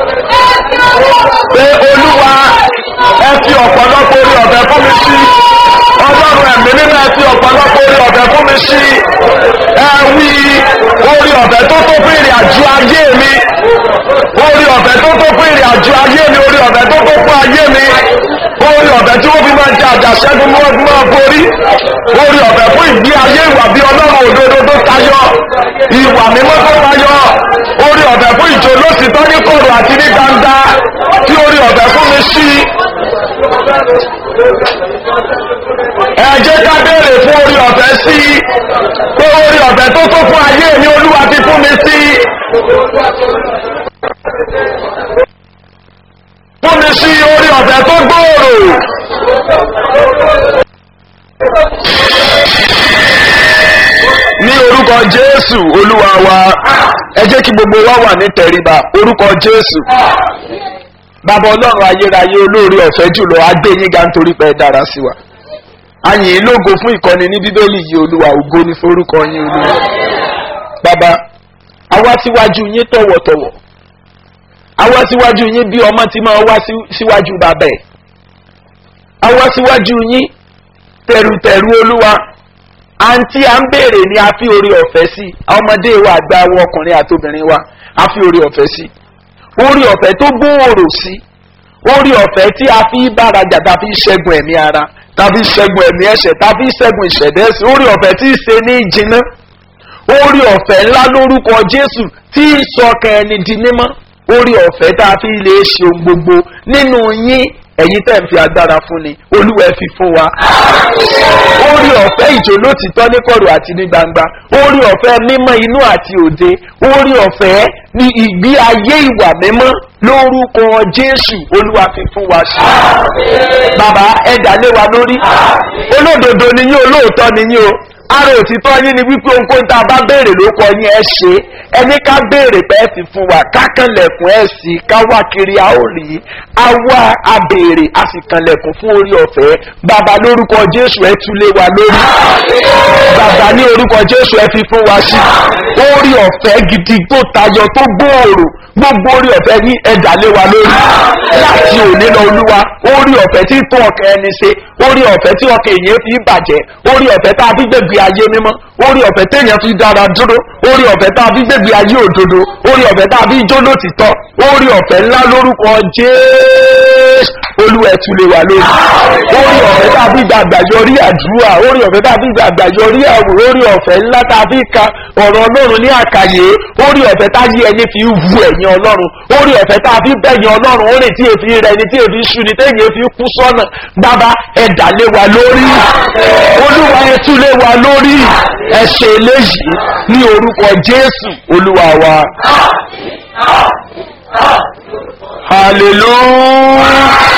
pé olúwa ẹ fi ọ̀pọ̀lọpọ̀ orí ọ̀fẹ́ fún mi sí ọlọ́run ẹ̀mí nínú ẹ fi ọ̀pọ̀lọpọ̀ orí ọ̀fẹ́ fún mi sí ẹ wí orí ọ̀fẹ́ tó tó fún ìrìn àjò ayé mi orí ọ̀fẹ́ tó tó fún ìrìn àjò ayé mi orí ọ̀fẹ́ tó tó fún ayé mi orí ọ̀fẹ́ tí wọ́n fi máa jẹ àjàṣẹ́gun mọ́ ọdún máa borí orí ọ̀fẹ́ fún ìgbé ayé ìwà bí ọlọ́run òdodo tó tayọ ìwà mímọ́ tó tayọ orí ọ̀fẹ́ fún ìjọ lóṣìṣẹ́ ní kọ̀rọ̀ àti ní gbangba tí orí ọ̀fẹ́ fún mi sí ẹ jẹ́ ká béèrè fún orí ọ̀fẹ́ sí pé orí ọ̀fẹ́ tó tó fún ayé mi olúwa ti fún mi sí fún mi sí orí ọ̀fẹ́ tó gbòòrò ní orúkọ jésù olúwa wa ẹ jẹ́ kí gbogbo wa wà ní tẹríba orúkọ jésù bàbá ọlọ́run ayérayé olóore ọ̀fẹ́ jùlọ agbé yín ga nítorí pé ẹ dára sí wa àyìn lógo fún ìkọ́ni ní bíbélì yìí olúwa ògo ní forúkọ yín olúwa bàbá àwa síwájú yín tọ̀wọ̀tọ̀wọ̀ àwa síwájú yín bí ọmọ tí máa wá síwájú bàbá ẹ̀ àwa síwájú yín tẹ̀rùtẹ̀rù olúwa àǹtí à ń béèrè ni a fi orí ọ̀fẹ́ sí ọmọdé wa àgbà wa ọkùnrin àtobìnrin wa a fi orí ọ̀fẹ́ sí orí ọ̀fẹ́ tó gbòòrò sí orí ọ̀fẹ́ tí a fi bárajà tá a fi ṣẹ́gun ẹ̀mí ara tá a fi ṣẹ́gun ẹ̀mí ẹ̀ṣẹ̀ tá a fi ṣẹ́gun ìṣẹ̀dẹ́sì orí ọ̀fẹ́ tí í ṣe ní ìjìnà orí ọ̀fẹ́ ńlá lórúkọ jésù tí ń sọkàn ẹni di mímọ́ orí ọ̀fẹ́ tá a fi lè ṣe ohun gbogbo nínú yín ẹ̀yin tẹ̀ ń fi agbára fún ni olúwa ẹ fi fún wa. orí ọ̀fẹ́ ìjò lótìtọ́ ní kọ̀rọ̀ àti ní gbangba orí ọ̀fẹ́ mímọ́ inú àti òde orí ọ̀fẹ́ ní ìgbé ayé ìwà mímọ́ lórúkọ jésù olúwa fi fún wa ṣe. bàbá ẹ̀dá lé wa lórí olódodo ni yín olóòótọ́ ni yín o ara òtítọ́ yín ni wípé ohunkóhun tá a bá béèrè ló kọ yín ẹ ṣe ẹni ká béèrè pé ẹ sì fún wa kákànlẹ̀kùn ẹ sì ká wá kiri a ó rí a wá a béèrè a sì kànlẹ̀kùn fún orí ọ̀fẹ́ bàbá lórúkọ jésù ẹ túlé wa lórí bàbá ní orúkọ jésù ẹ fi fún wa sí orí ọ̀fẹ́ gidi tó tayọ tó gbòòrò gbogbo orí ọ̀fẹ́ ní ẹ̀dá lé wa lórí láti òní lọ olúwa orí ọ̀fẹ́ tí tó ọkẹ́ ẹni ṣe orí ọ̀fẹ́ tí ọkẹ́ èèyàn fi bàjẹ́ orí ọ̀fẹ́ tá a fi gbẹ̀gbẹ̀ ayé mímọ́ orí ọ̀fẹ́ téèyàn fi dára dúró orí ọ̀fẹ́ tá a fi gbẹ̀gbẹ̀ ayé òdodo orí ọ̀fẹ́ tá a fi jó lótìtọ́ orí ọ̀fẹ́ ńlá lórúkọ jésù olúwa ẹ̀ tún lè wà lórí orí ọ̀fẹ́ tá a fi gbàgbà yọrí àdúrà orí ọ̀fẹ́ tá a fi gbàgbà yọrí àwò orí ọ̀fẹ́ ńlá tá a fi ka ọ̀rọ̀ ọlọ́run ní àkàyè orí ọ̀fẹ́ tá yí ẹni fi wu ẹ̀yìn ọlọ́run orí ọ̀fẹ́ tá a fi bẹ̀yìn ọlọ́run ó rè tí èfi rẹ̀ ni tí èfi ṣu ni téèyàn fi kú sọ́nà bàbá ẹ̀dá lé wa lórí olúwa ẹ̀ tún lé wa lórí ẹ̀ ṣe eléyìí ní orúkọ jésù olúwa wa hallelujah.